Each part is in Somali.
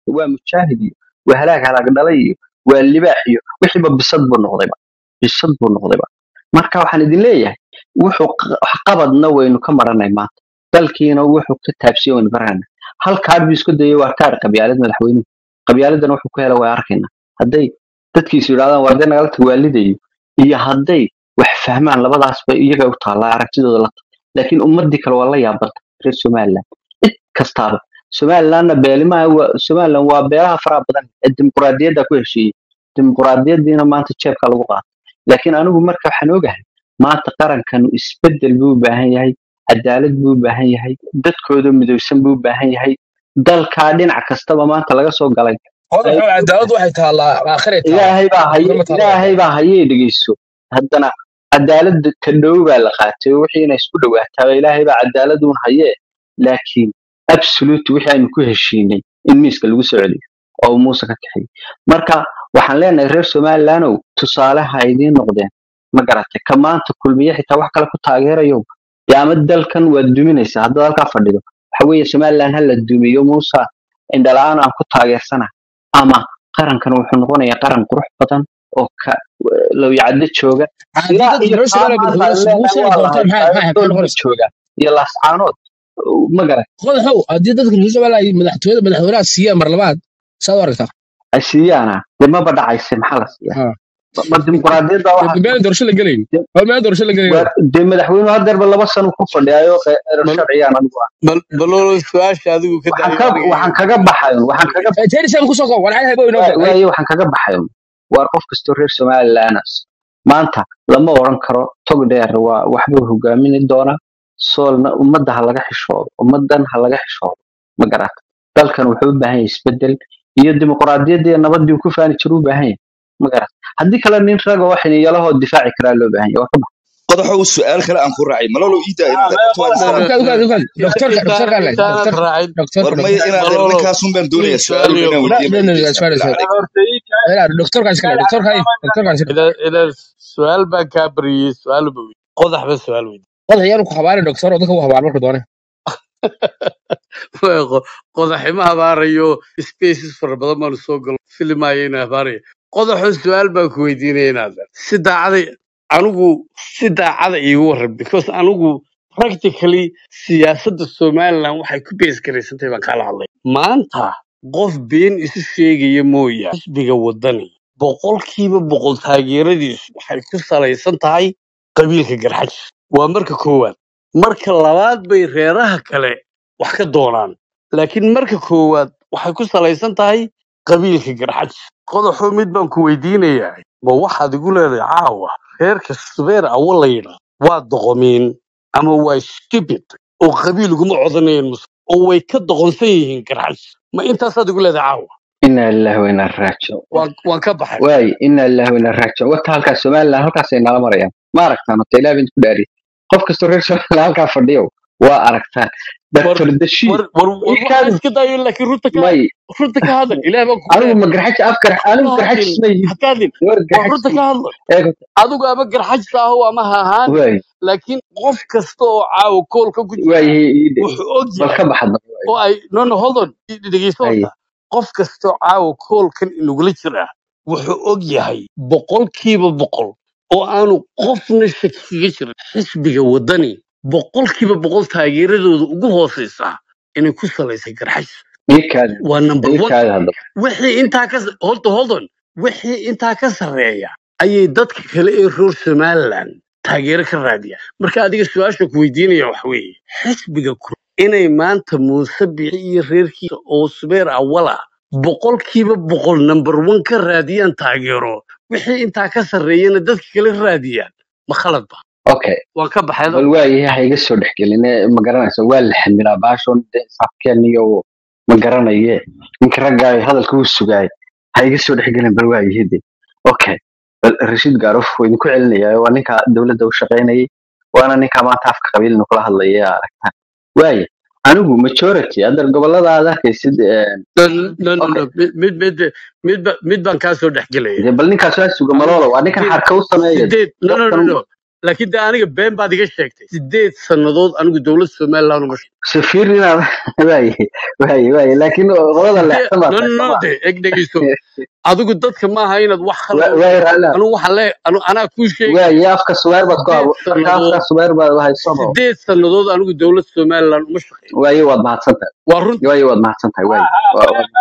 waa mujaahid iyo waa halaag halaag dhalay iyo waa libaax iyo wixiiba bisad buu noqdayba bisad buu noqdayba marka waxaan idin leeyahay wuxuu q- qabadna waynu ka maranay maanta dalkiina wuxuu ka taabsiye waynu barana hal kaadh buu isku dayay waa kaadh qabyaalad madaxweynuhu qabyaaladan wuxuu ku hela waa arkayna hadday dadkiisu yidhahdaan waa dee nagala tag waalidayo iyo hadday wax fahmaan labadaasba iyaga u taallaa aragtidooda la tahay laakiin ummadii kale waa la yaabanta reer somaliland cid kastaaba somalilandna beelimaha waa- somaliland waa beelaha faraha badan ee dimuquraadiyadda ku heshiiyey dimuquraadiyaddiina maanta jeebka lagu qaatay laakiin anigu marka waxaan ogahay maanta qarankanu isbedel buu u baahan yahay cadaalad buu u baahan yahay dadkooda midowsan buu u baahan yahay dalkaa dhinac kastaba maanta laga soo galay hodan xo cadaalad waxay taallaa aakhiray taallaa ilaahay baa haye adama taalla ilaahay baa hayee dhegeyso haddana cadaaladda ka dhow baa la qaatay oo wixii inay isku dhawaataaba ilaahay baa cadaaladuun hayee laakiin absolute wixii aynu ku heshiinay in miiska lagu soo celiyo oo uu muuse ka kaxeeyo marka waxaan leenahay reer somalilandow tusaale ha idiin noqdeen ma garatay ka maanta kulmiye xitaa wax kale ku taageerayo dee ama dalkan waad duminaysaa haddaad halkaa fadhido waxa weeye somaliland ha la dumiyo muuse indhala-aan aan ku taageersana ama qarankan wuxuu noqonayaa qaran qurux badan oo ka lawyacaddo jooga haddii ilaa dadka iyo reer taa somaliland maanta madaxweyne aan leenahay muuse ay waa doorteen maxay maxay maxay lahayd dool buu noqonaysaa jooga iyo laascaanood ma garan hodan xo haddii dadka reer somaliland ay madaxtooyada madaxweynaha siiyaan mar labaad saad u aragtaa ay siiyaana dee maba dhacayse maxaa la siiyaa Ha. ma ma dimuquraadiyadda dee waxaa meel doorasho la gelayn dee waa meel doorasho la gelayn waa- dee madaxweynuhu hadeerba laba sano ku fadhiyaayo eero bal sharciyaan anigu ah bal balolo su-aasha adigu ka waxaan daayo ka aniga waxaan iyo kaga baxay waxaan kaga terisam kusoo koob walcay haybo inoo waa- dag ay waaye waxaan kaga baxay waar qof kastoo reer somaliland maanta lama oran karo tog dheer waa waxbuu hogaamini doonaa soolna ummadda ha laga xishoodo ummaddan ha laga xishoodo ma garata dalkan wuxuu u baahan yahay isbedel iyo dimuquraadiyadda iyo nabaddii uu ku faani jiru u baahan yahay ma garata haddii kale nin raga oo xiniyalahoo difaaci karaa loo baahan yahay waa ka bax qodaxow su-aal kale aan ku raacay malolo iida inaad aragto waan no isla no ukaad ukaad ukaad inta doktorka doktorka alle intaanan doktorka raacin doktorka war maya doktorka inaad er balolo ninkaasun baan nin doonayaa su-aal su-aal inaan iyo la weydiiya no no maajidaysa suare bilaa suare calayk ila doktorka iskale doktorka ay doktorka iskale ila ila su-aal baan kaa bariyey su-aal ba weydi qodax ba su-aal weydi qodax yar ku habaari doktor oo dadka u habaar marka doone qodaxima habaarayo spaces fara badan baanu soo galo filimaayo ina habaaraya qodaxo su-aal baan ku weydiinaya inaad si daacaday anigu si daacada iigu warran because anigu practically siyaasadda somaliland waxay ku bees garaysantahay baan kaala hadlay maanta qof been isu sheegaya mooya xisbiga wadani boqolkiiba boqol taageeradiisu waxay ku salaysan tahay qabiilka garxaj waa marka koowaad marka labaad bay reeraha kale wax ka doonaan laakiin marka koowaad waxay ku salaysan tahay qabiilka garxaj qodaxo mid baan ku weydiinayaa ma waxaad igu leedahay caawa reerka subeer awo la yidhaa waa doqomiin ama waa stupid oo qabiil uguma codanayeen mus oo way ka doqonsan yihiin garxaj ma intaasaad igu leedahay caawa inaa lillahi wa inaa raajicuun waan waan ka baxay waaye inaa lillahi wa inaa raajicuun wata halkaas somaliland halkaasay nala marayaan ma aragtaan horta ilaah baan isku dhaariyay qof kastoo reer somaliland halkaa fadhiyo waa aragtaan war doctor dashiid war war war waxaa ikaadu iska dayo laakiin runta ka may runta ka hadla ilaah baan kugu anigu ma leeyahay garxaj afkar ha anigu ka garxajis hadlin ma yihin ha ka hadlin war war garxajis runta ka hadla eego adigu ama garxajis aho ama ha ahaanin waaye laakiin qof kasta oo caawa koolka ku jira waaye iide wuxuu og bal yahay ka baxadna oo ay no no hold on dhegeyso haye horta qof kasta oo caawa koolkan inagula jira wuxuu og yahay boqolkiiba boqol oo aanu qofna shaki kaga jirin xisbiga wadani boqolkiiba boqol taageeradooda ugu hooseysa inay ku salaysay garxajis ikaadi waa number one ikaadi hadda wixii intaa ka hold on, hold on wixii intaa ka sarreeya ayay dadka kale ee reer somaliland taageero ka raadiyaan marka adiga su-aasha ku weydiinaya waxa weeye xisbiga kur inay maanta muuse bici iyo reerkiisa oo subeer awala boqolkiiba boqol number one ka raadiyaan taageero wixii intaa ka sarreeyana dadka kale raadiyaan ma khalad ba okay waan ka baxay bal waaye ha iga soo dhexgelin ma garanaysa waa la xamilaa baashon saafkeen iyo ma garanaye ninka raggaa hadalka uu sugaay ha iga soo dhexgelin bal waaye de okay bal rashiid gaaruf waa idinku celinaya waa ninka dowladda u shaqaynayay waana ninka maanta afka qabiilna kula hadlaya aragtaan waaye anigu majority hadda gobolada aad arkaysid eh, no no no okay no mid mid mid mid ba- mid baan kaa soo dhexgelaya de bal ninkaas waa suga anigu maloola waa ninkan sideed xarka u sameeya sideed no no no dadkan no laakiin de aniga been baad iga sheegtay sideed sannadood anigu dowladda somaliland uma shaqeyn safiir inaad waaye waaye waaye laakiin qolada sidee leexsan baa no tahay no soo de eg dhegeyso adigu dadka maaha inaad wax ma khaldan waaye raala anu waxa le anu anaa kuu sheegaya waaye afka suweer baad ku sideed habo marka sannadood afka suweer baad haysano sideed sannadood anigu dowladda somaliland uma shaqeyn waaye waad mahadsan tahay waa runta waaye waad mahadsan tahay waaye ها waa- waa-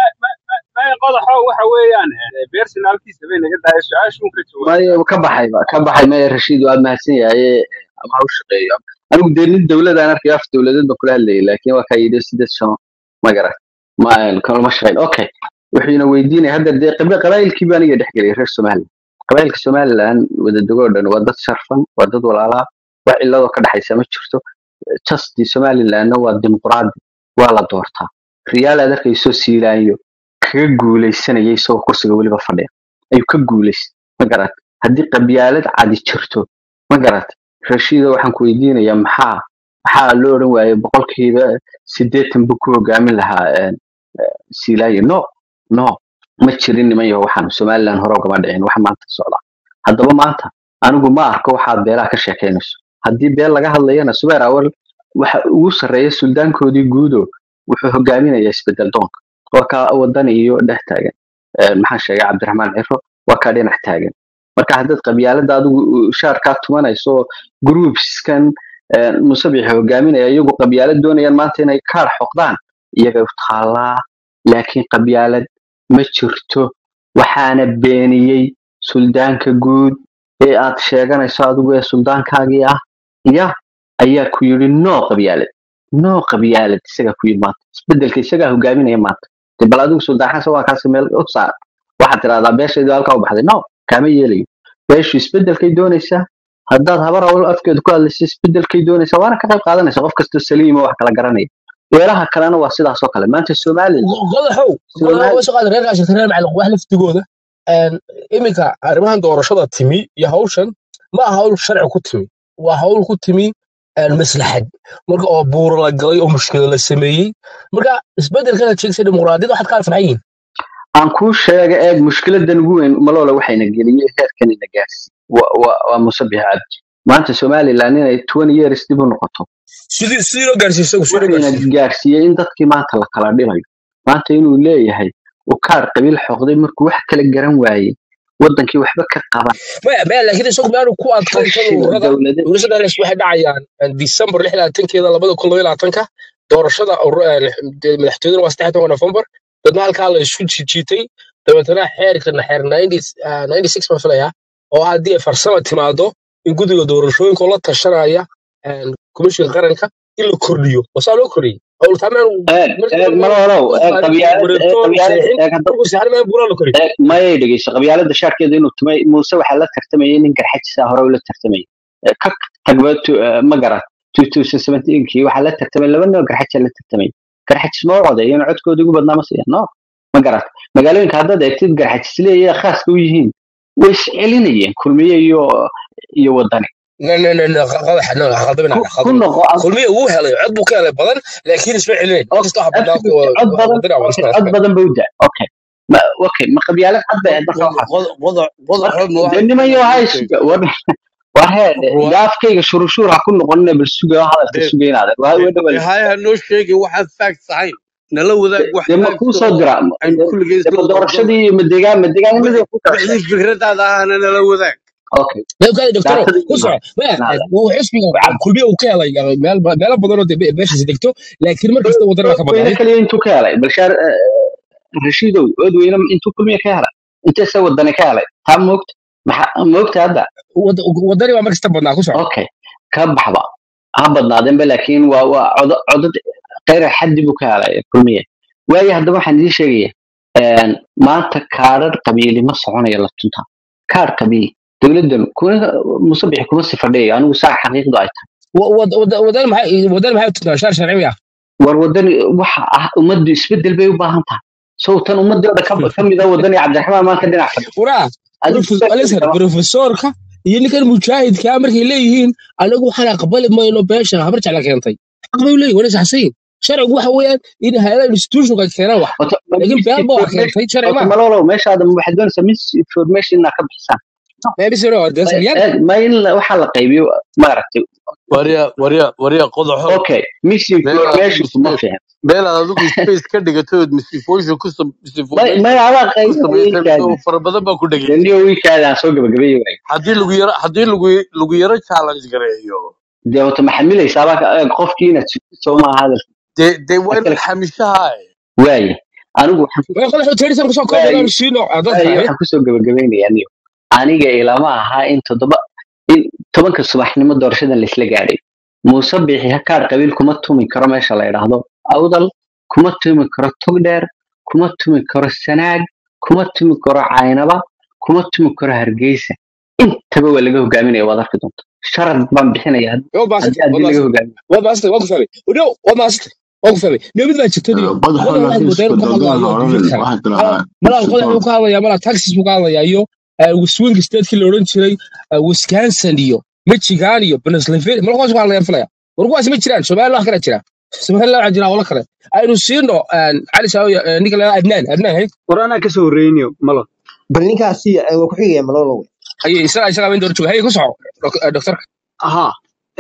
ما qodaxo waxa weeyaan personalkiisa bay naga dahay su-aashuun ka jawaab maayo ka baxay ba ka baxay maya rashiid waa mahadsan yahay ama ha u shaqeeyo anigu dee nin dowladaan arkay af dowladeed ba kula hadlayay laakiin waa kaa yidhi sideed sano ma garan ma kalama shaqeyn okay wuxuuna weydiinaya hadda dee qaba- qabaayilkii baa aniga dhex gelay reer somaliland qabaayilka somaliland wadadego dhan waa dad sharfan waa dad walaalaa wax ciladoo ka dhexaysa ma jirto justii somalilandna waa dimuqraadi waa la doortaa riyaal aad arkayso siilaanyo kaga guuleysanaya isagoo kursiga weliba fadhiya ayuu ka guuleystay ma garat haddii qabyaalad cadi jirto ma garat rashiida waxaan ku weydiinayaa maxaa maxaa loo odhan waayey boqolkiiba sideetan buu ku hogaamin lahaa een, siilaanyo no no ma jirin niman yaho waxaan somaliland hore ugama dhicin wax maanta socda haddaba maanta anigu ma arko waxaad beelaha ka sheekaynayso haddii beel laga hadlayana subeer awal waxa ugu sarreeya suldaankoodii guudo wuxuu hogaaminayaa isbedel doonka waa ka wadani iyo dhex taagan Een, maxaan sheegay cabdiraxmaan ciro waa ka dhinac taagan marka haddaad qabyaalada adigu uh, shaarkaa tumanayso groupskan een, musabixi hogaaminaya iyagu qabyaalad doonayaan maanta inay kaar xoqdaan iyagay u taallaa laakiin qabyaalad ma jirto waxaana beeniyey suldaanka guud ee aad sheeganayso adigu ee suldaankaagii ah ya ayaa ku yidhi no qabyaalad no qabyaalad isagaa ku yidhi maanta isbedelka isagaa hogaaminaya maanta de bal adigu suldaan xasan waa kaasi meel u saar waxaad tidahdaa beeshaydu halkaa u baxday no kaama yeelayo beeshu isbedelkay doonaysaa haddaad habar awal afkeeda ku hadlaysa isbedelkay doonaysaa waana ka qayb qaadanaysa qof kastoo saliima wax kala garanaya beelaha kalena waa sidaas oo kale maanta somaliland qodaxow qodaxow somali waa shaqada reer gaasha reer macalin wax laftigooda een iminka arrimahan doorashada timi iyo hawshan ma aha hawl sharci ku timi waa hawl ku timi een maslaxad marka oo buuro la galay oo mushkilo la sameeyey marka isbedelkana sheegsa dimuqraadiyadda waxaad ka alfanayn yihiin aan kuu sheega eeg mushkiladan ugu weyn maloola waxayna geliyey heerkan ina gaarsiin waa waa- waa musabix cabdi maanta somaliland inay twenty years dib u noqoto sidii sidii loo gaarsiiyey isagu sidii loo wuxuuna gaarsiiyey gaarsiiyey in dadkii maanta la kala dhibayo maanta inuu leeyahay uu kaar qabiil xoqday markuu wax kala garan waayey wadankii waxba ka qaban maya maya laakiin isagu maanu ku adkaan tan fashiga ururada dowladeed ururada dhex waxay dhacayaan een, December lix labaatankeeda labada kun laba iyo labaatanka doorashada urur- een, de- madaxtooyada waa saddex toban November dadna halkaa la isku jiitay dabeetana xeerkana xeer 90 ah, 96 baan filayaa oo haddii ay farsama timaado in guddiga doorashooyinka oo la tashanaya een, komishinka qaranka in la kordhiyo wasaa loo kordhiyey howltaameen eeg markii eeg hore meel maloolow uu eeg saarin qabyaalad eeg wareegto qabyaalad saxiixin eeg hadda markuu saxarin meel buuraa la kordhiyey eeg mayay dhegeyso qabyaalada shaarkeeda inuu tumay muuse waxaa la tartamayay nin garxajisa hore ula tartamayay Eh, ka tagba tu- eh, ma garan 2017kii waxaa la tartamay laba nin oo garxaja la tartamay garxajis ma u codeeyeen codkooda ugu badnaa ma siiyan no ma garat magaalooyinka haddaad eegtid garxajis leeyahay khaaska u yihiin way iscelinayeen kulmiye iyo iyo wadani لا لا لا لا قضح لا خاطبنا ku ku خاطبنا noqo ad- كل مية هو هلا عد بو كان بدن لكن اسمع علين ما كنت احب بدنا absolutely cod badan ودنا ولا okay cod badan ba u daa okay ma okay ma qabyaalad cad bay hadda soo xas qodaxo ma dee waxaad nimayo keenay hay ii sheeg suga war war heede ruwa gaafkayga shuruushuur ha ku noqonina bal suga hadalka dee suga inaad waa dee way dhawal dee haya noo sheegay waxaad facts ahayn nala wadaag wax dee ma facts kuu soo oo dira aynu kulligeen dee ma isla qabsano doorashadii iyo ma deegaan ma deegaanimadii ku kala wixii sheegay fikradaada ahana nala wadaag okay لا كان دكتور daatadii كسر ما inaada هو حسبي wacad كل مية وكان يعني مال مال بدن بيش دكتور لكن مركز تو ودنا ood weyne كبدن kaliya intuu ka helay balshaar rashiidow ood weyne intuu kulmiya ka helay inteese wadani ka helay taa moogta maxa moogta hadda ودنا ما مركز تبدنا كسر okay ka baxba ha badnaadeenba laakiin waa waa codo codad kayra xaddi buu ka helay kulmiye waayo haddaba waxaan idiin sheegaya een, maanta kaadhar qabiili ma soconayo la tunta kaadh qabiil dowladdan kuna musabixi kuma sifadhiyayo anigu saa xaqiiqdu ay tahay ودنا ما ودنا ما تنا شهر شرعي war wadani waxa ah ummaddu isbedel bay u baahan tahay sowtan ummadii oo dhan ka ka mid a wadani cabdiraxmaan maanta dhinac fadhi وراه adigu الازهر بروفيسورka iyo ninkan mujaahidka markay leeyihiin anagu waxaan aqbali mayno beesha habar jecla keentay xaq bay u leeyihin wana saxsayin sharcigu waxa weeyaan in hay'adaha institutionka keenaan wax Wata- ma laakiin been baa wax misinformation keentay sharci wata maaha malolow meeshaada waxaad doonaysaa misinformation inaad ka bixisaan maybe sir that's reality eeg ma in la- waxaa la qaybiyo maaragtay warya warya warya qodaxo okay meel misinformation adigu kuma space fiican meel aad adigu space ka dhigatood misinformation ku sam- may misinformation may adaa ku qaybinaya samaysay wiilkaada oo fara badan baa ku dhegeysa daniyo wiilkaada aan soo gabagabeeyey waay haddii lagu yaro haddii lagu lagu yaro challenge gareeyo dee wata maxamilaysaa baa ka- eeg qofkii inaad sugtid soo maaha hadalka dee dee waa aad kala inaad xamishaha waaye anigu waxaan ku way qodax tirsan ku soo koob waaye inaan siino dadka waaye eh waxaan kusoo gabagabeynayaa niyo aniga ilama ahaa in toddoba in tobanka subaxnimo doorashadan laisla gaadhay muuse bixi hakaar qabiil kuma tumi karo meesha la yidhaahdo awdal kuma tumi karo togdheer kuma tumi karo sanaag kuma tumi karo caynaba kuma tumi karo hargeysa intaba waa laga hogaaminaya waad arki doonta sharad baan bixinaya haddii waa baasita haddii waa laga baasita hogaaminayo waa baasita waa ku fahmay no waa baasita waa ku fahmay nabad baa jirta niyo qodaxo qodax waxaad laakiin moodaa inuu ka isbedel hadlayo ha dibad odhanin kale waxaa malaa tiraahdaa qodax mexico uu ka hadlaya malaa taxis buu ka hadlaya iyo swing statekii la odhan jiray eh, wisconsin iyo michigan iyo pennsylvania malaa kuwaas ku hadlayaan filaya war kuwaas ma jiraan somaliland wax kale jira somaliland waxaa jira howlo kale aynu siino eh, cali saawi ninka la adnaan adnaan hay war anaa kasoo horeynayo malo bal ninkaasi eh, waa ku xigaya malolo wey haye isaga isaga main door jooga haye ku soco dok- eh, doktorka ahaa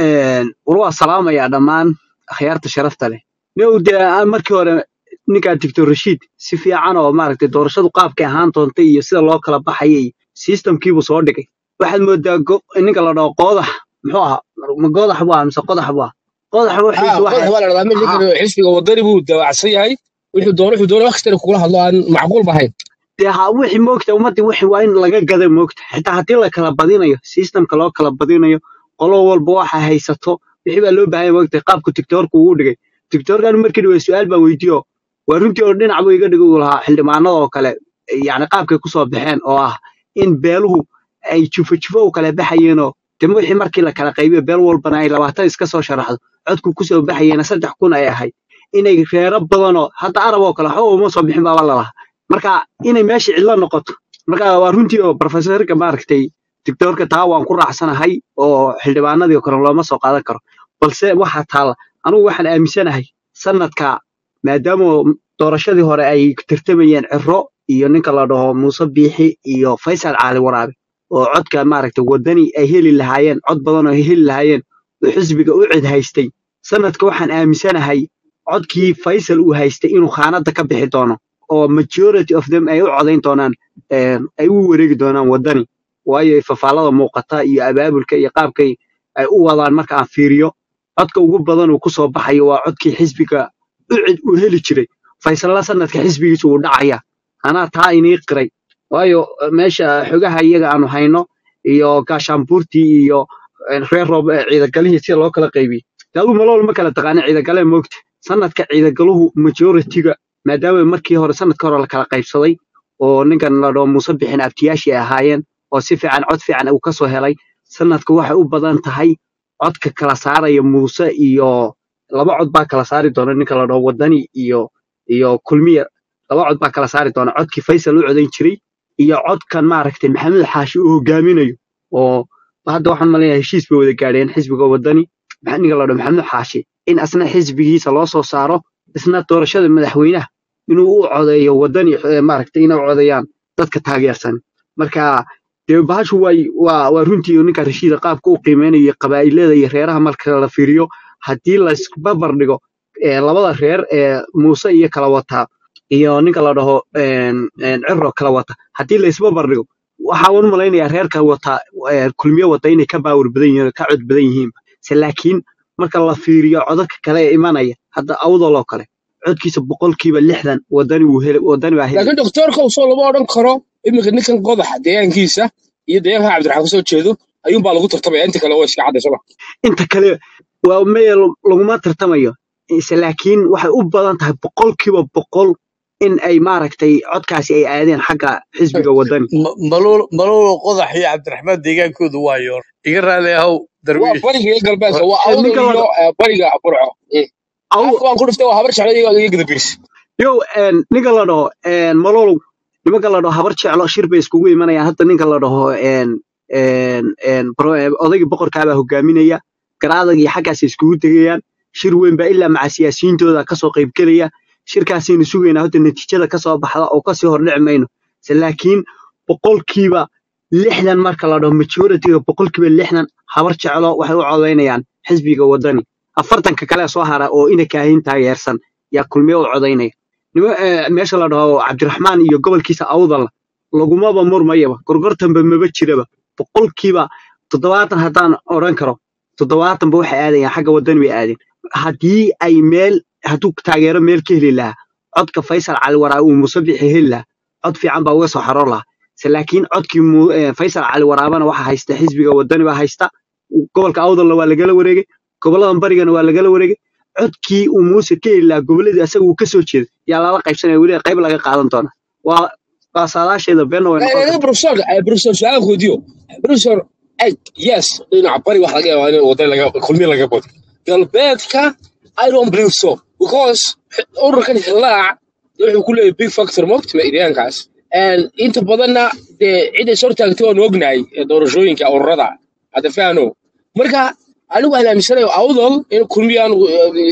war waa salaamayaa dhammaan akhyaarta sharafta leh new dee aan markii hore ninkaa doctor rashiid si fiican oo maaragtay doorashadu qaabkay ahaan doontay iyo sida loo kala baxayay iyo systemkiibuu soo dhigay waxaad moodaa go- ninka la dhaho qoodax muxuu ahaa ma goodax bu ahaa mise qodax bu ahaa qodax ha waxiisu qodax waxay waa la dhahdaa mid ahaa ninkan xisbiga wadani buu daawacsan yahay wuxuu doono wuxuu doono wax kastana kugula hadlo aan macquul bahayn dee ha wixii moogta ummaddii wixii waa in laga gada moogta xitaa haddii la kala badinayo systemka loo kala badinayo qolo walba waxa haysato wixii baa loo baahanya moogta qaabku tiktoorku ugu dhigay tiktoorkan markii dhawey su-aal baan weydiiyo waa runtii oo dhinac buu iga dhigi uu lahaa xildhibaanada oo kale yacni qaabkay kusoo baxeen oo ah in beeluhu ay jufo jufo u kala baxayeenoo dema wixii markii la kala qaybiyo beel walbana ay labaatan iska soo sharaxdo codku kusoo baxayeena saddex kun ay ahayd inay reero badanoo hadda arab oo kale waxba uma soo bixin baaba lalahaa marka inay meesha cidlo noqoto marka waa runtii oo profesorka maaragtay doctorka taa waan ku raacsanahay oo xildhibaanadii oo kale looma soo qaadan karo balse waxaa taalla anugu waxaan aaminsanahay sanadka maadaama doorashadii hore ay tartamayeen ciro iyo ninka la dhaho muuse biixi iyo faysal caali waraabe oo codka maaragtay wadani ay heli lahaayeen cod badan oo ay heli lahaayeen oo xisbiga u cid haystay sanadka waxaan aaminsanahay codkii faysal uu haystay inuu khaanada ka bixi doono oo majority of them ay u codayn doonaan een, ay u wareegi doonaan wadani waayo fafaalada muuqata iyo abaabulka iyo qaabkay ay u wadaan marka aan fiiriyo codka ugu badan uu kusoo baxayo waa codkii xisbiga u cid uu heli jiray faysalla sanadka xisbigiisa wuu dhacaya anaa taa inii qiray waayo eh, meesha xogaha iyaga aanu hayno iyo gaashaanbuurtii iyo eh, reer roob eh, ciidagalihii sida loo kala qaybiyey dee adigu malool ma kala taqaana ciidagale moogta sanadka ciidagaluhu majoritiga maadaama markii hore sanadka hore la kala qaybsaday oo ninkan la dhaho muuse bixin abtiyaashii ay ahaayeen oo si fiican cod fiican uu kasoo helay sanadka waxay u badan tahay codka kala saaraya muuse iyo laba cod baa kala saari doona ninka la dhaho wadani iyo iyo kulmiya laba cod baa kala saari doona codkii faysal u codayn jiray iyo codkan maaragtay maxamed xaashi uu hogaaminayo oo hadda waxaan maleeyahay heshiis bay wada gaadheen xisbiga wadani maxaa ninka la dhaho maxamed xaashi in asna xisbigiisa loo soo saaro isna doorashada madaxweynaha inuu u codeeyo wadani eh, maaragtay inay u codeeyaan dadka taageersan marka dee bahashu way waa waa runtii ninka rashiida qaabka u qiimeynayo qabaa'ilada iyo reeraha marka la fiiriyo haddii la isbarbar dhigo eh, labada reer ee muuse iyo kala wataa iyo ninka la dhaho een, een, ciro kala wata haddii la isbarbar dhigo waxaa u malaynayaa reerka wata eh, kulmiye wata inay ka baawar badan yihiin oo ka cod badan yihiin se laakiin marka la fiiriyo codadka kale ee imanaya hadda awdal oo kale codkiisa boqolkiiba lixdan wadani wuu heli wadani baa helaya laakiin doktorka usoo lama odhan karo iminka ninkan qodaxa deegaankiisa iyo deegaanka cabdiraxmaan kasoo jeedo ayuunbaa lagu tartamaya inta kale waa iska cadday soma inta kale waa meel laguma tartamayo ise laakiin waxay u badan tahay boqolkiiba boqol in ay maaragtay codkaasi ay aadeen xagga xisbiga wadani malolo malolo qodax iyo cabdiraxmaan deegaankoodu waa yoor iga raali ahow waa darwiish bariga iyo galbeedka waa Eh, awdal ninka la iyo eh, bariga burco Mm. aw afka waan ku dhiftay waa habar jeclo iyo iyo gadabirs yow een, ninka la dhaho een, malolow nimanka la dhaho habar jeclo shir bay iskugu imanayaan hadda ninka la dhaho een, een, een, bro- eh, odaygii boqorkaabaa hogaaminaya garaadagii xaggaas iskugu tegayaan shir weyn baa ilaa maca siyaasiyiintooda kasoo qaybgelaya shirkaasaynu sugaynaa hadda natiijada kasoo baxda oo kasii hordhici mayno se laakiin boqolkiiba lixdan marka la dhaho majoritiga boqolkiiba lixdan habar jeclo waxay u codaynayaan xisbiga wadani afartanka kale soo hara oo ina kaahin taageersan yaa kulmiye u codaynaya Nima- eh, meesha la dhaho cabdiraxmaan iyo gobolkiisa awdal lagumaba murmayaba gorgortanba maba jiraba boqolkiiba toddobaatan haddaan odhan karo toddobaatanba waxay aadayaan xagga wadani bay aadeen haddii ay meel hadduu taageero meel ka heli lahaa codka faysal cali waraa uu musabixi heli lahaa cod fiican baa uga soo xaroon lahaa se laakiin codkii Mu- eh, faysal cali waraabana waxaa haysta xisbiga wadani baa haysta gobolka awdalna waa lagala wareegay goboladan barigana waa lagala wareegay codkii uu muuse ka heli lahaa goboladii asaga uu kasoo jeeday yaa lala qaybsanaya weli qayb laga qaadan doona waa waa saadaasheeda beenna way noqon kartaa professor professor su'aal weydiyo professor eg yes dhinaca bari wax laga yaabaa in wadani laga kulmiye laga bodo galbeedka i don't believe so because ururkan hilaac wuxuu ku leeyahay big factor mogt ma iryaankaas And inta badanna dee cid is hortaagtay waan ognahay ee doorashooyinka ururada hadda fahno marka anigu waxaan aaminsanayo awdal in kulmiye aan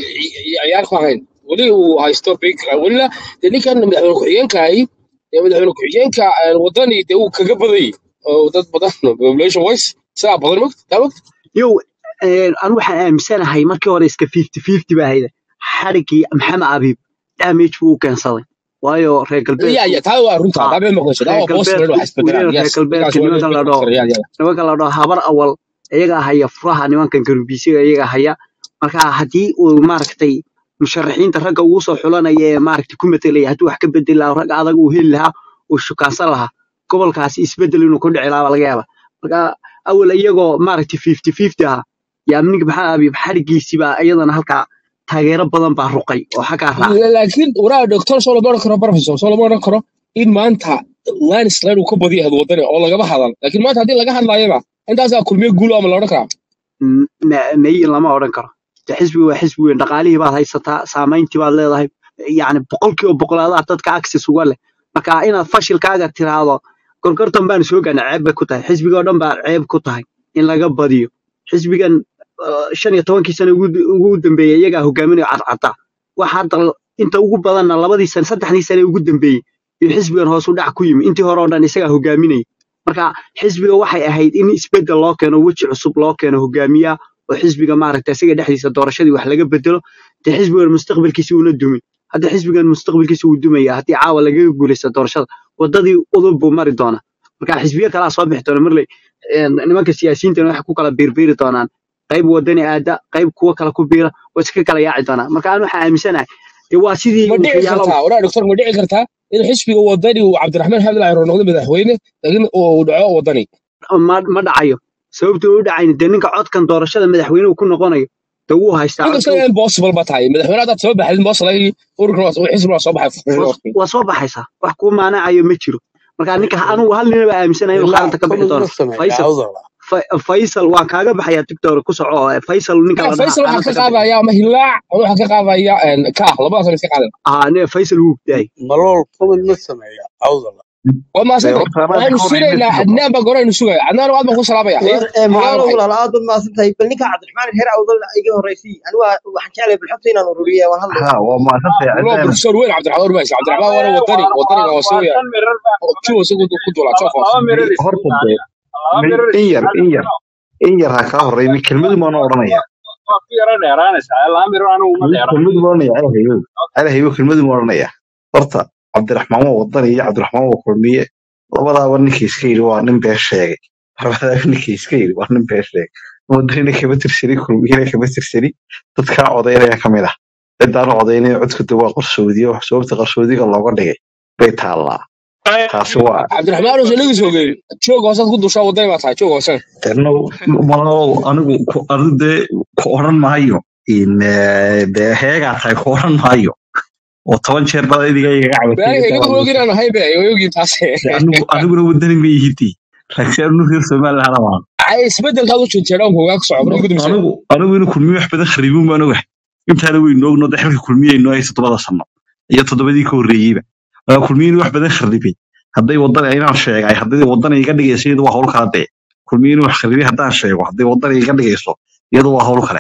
ciyaar ku ahayn weli uu haysto big welina dee ninkan madaxweyne ku-xigeenkahay dee madaxweyne ku-xigeenka eh, wadani dee uu kaga badayay oo dad badan population wise sidaa badan mogt taa mogt yow eh, anu waxaan aaminsanahay markii hore iska fifty fifty baa hayda xarigii maxamed abiib damage buu u keensaday waayo reer ya galbeedku ya taa waa runta ah, taa been maqlayso taa reer waa boos galbeedku wax isbedelaan weliba reer yes galbeedka ninkaas waa nimankan la big dhaho factor ya ya nimankan la dhaho habar awal iyagaa haya furaha nimankan garubisiga iyagaa haya marka haddii uu maaragtay musharaxiinta ragga ugu soo xulanaya ee maaragtay ku matelaya hadduu wax ka bedeli lahaa rag adag uu heli lahaa uu shukaansan lahaa gobolkaasi isbedel inuu ku dhici lahaa baa laga yaaba marka awal iyagoo maaragtay fifty fifty ah yaa ninka maxaa abiib xarigiisii baa iyadana halkaa taageero badan baa ruqay oo xaggaa raacay laakiin waraa doctor soo lama odhan karo professor soo lama odhan karo in maanta landslide uu ka badiyo had wadani oo lagama hadal laakiin maanta haddii laga hadlaayaba intaasaa kulmiye guul ama la odhan karaa M- ma- may lama odhan karo de xisbi waa xisbi weyn dhaqaalihii baad haysataa saamayntii baad leedahay yacni boqolkiiba boqolaadaha dadka access uga leh marka inaad fashilkaaga tiraahdo gorgortan baan soo gaana ceeb bay ku tahay xisbiga oo dhan baa ceeb ku tahay in laga badiyo xisbigan uh, shan iyo tobankii sano ugu ugu dambeeyey iyagaa hogaaminayo cadcadda waxa hadda inta ugu badanna labadii sane saddexdii sane ugu dambeeyey iyo xisbigan hoos u dhac ku yimi intii hore oo dhan isagaa hogaaminayay marka xisbiga waxay ahayd in isbeddel loo keeno weji cusub loo keeno hogaamiya oo xisbiga maaragta isaga dhexdiisa doorashadii wax laga bedelo dee xisbigan mustaqbalkiisa uuna dumin hadda xisbigan mustaqbalkiisa wuu dumaya haddii caawa lagaga guuleysta doorashada wadadii udub buu mari doonaa marka xisbiyo kalaa soo bixi doona marley een, nimanka siyaasiyiintana waxay ku kala biirbiiri doonaan qayb wadani aada qayb kuwo kale ku biira way iska kala yaaci doonaan marka aan waxaan aaminsanahay dee waa sidii ma dhici waxyaalo kartaa waraa doctor ma dhici kartaa in xisbiga wadani uu cabdiraxmaan xamid laayro noqdo madaxweyne laakiin uu dhaco wadani ma ma dhacayo sababta uu u dhacayn dee ninka codkan doorashada madaxweynuhu ku noqonayo dee wuu haystaa inkastoo codka impossible ba tahay madaxweyne haddaad soo baxdin boos lagi ururkan waa xisbi waa soo baxay waa waa soo baxaysaa wax kuu maanacayo ma jiro marka ninka anugu hal ninaba aaminsanayo inuu ilaa xaalanta ka bixi kulad doono ma sameeya faysal awdala Fa- faysal waan kaaga baxayaa tiktok ku soco oo faysal ninka la dhahaa faysal waxaa xaalanta ka ka bixi qaadaya ama hilaac waxaa ka qaadaya kaah labadaas iska qaadan aa ne faysal wuu daayay malool kulad ma sameeya awdala waa dee maasantay horta anaad waxaynu ka horreyn sugaynaa maysid adnaan baa goraynu sugaya adnaan aad baan ku salaamaya haye war ee maxaa malaalo waxay walaal aad baad mahadsan tahay bal ninka cabdiraxmaan reer awdal iga horreysay anigu waa- waxaan jeclahay balxogta inaan ururiya waan hadlaya ha waa mahadsantahay والله cadaan بروفيسور وين عبد الرحمن ورماشي عبد الرحمن وانا وطني وطني waa وسويا shan mirar baan ku شو سوي كدولا laba شوف laba mirar horta isiina dee aniga laba min mirar in isiina yar in yar in yar ha kaa horreynin kelmadu maana odhanaya waa ku yara dheeraanaysaa laba mirar anigu ma dheeraan kelmadu ma odhanaya alhayo alhayo kelmadu ma odhanaya horta cabdiraxmaan waa wadani iyo cabdiraxmaan waa kulmiye labadaaba ninkii iska yidhi waa nin been sheegay labadaaba ninkii iska yidhi waa nin been sheegay wadanina kama tirsani kulmiyena kama tirsani dadkaa codaynaya ka mid ah ciddaan codaynaya codkooda waa qarsoodiyo sababta qarsoodiga looga dhigay bay taallaa taasi waa عبد الرحمن وش اللي يسوي شو قصد كدو شو وطني ما تعال شو قصد Terno, malo anigu ku- anigu dee ku odhan maayo in eh, dee heegaa tahay ku odhan maayo oo toban jeer baa idiga igaga cabatay يعني intaa يقول waa لو قلنا هاي بقى يوجي تاس dee anigu aniguna wadani ma ihiti laakiin anu reer somaliland baan عايز بدل هذا شو تشيلون هو يقصع عمره قد مسوي anigu anigu inuu kulmiye wax badan khariibin baan ogahay intaana weynu ogno de xilka kulmiye aynoo haysa toddobada sano iyo toddobadii ka horreeyeyba waa kulmiye inuu wax badan kharibay hadday wadan inaan sheegay hadday wadan iga dhigayso iyadu waa hawl kala dee kulmiye inuu wax kharibay haddaan sheego hadday wadan iga dhigayso iyadu waa hawl kale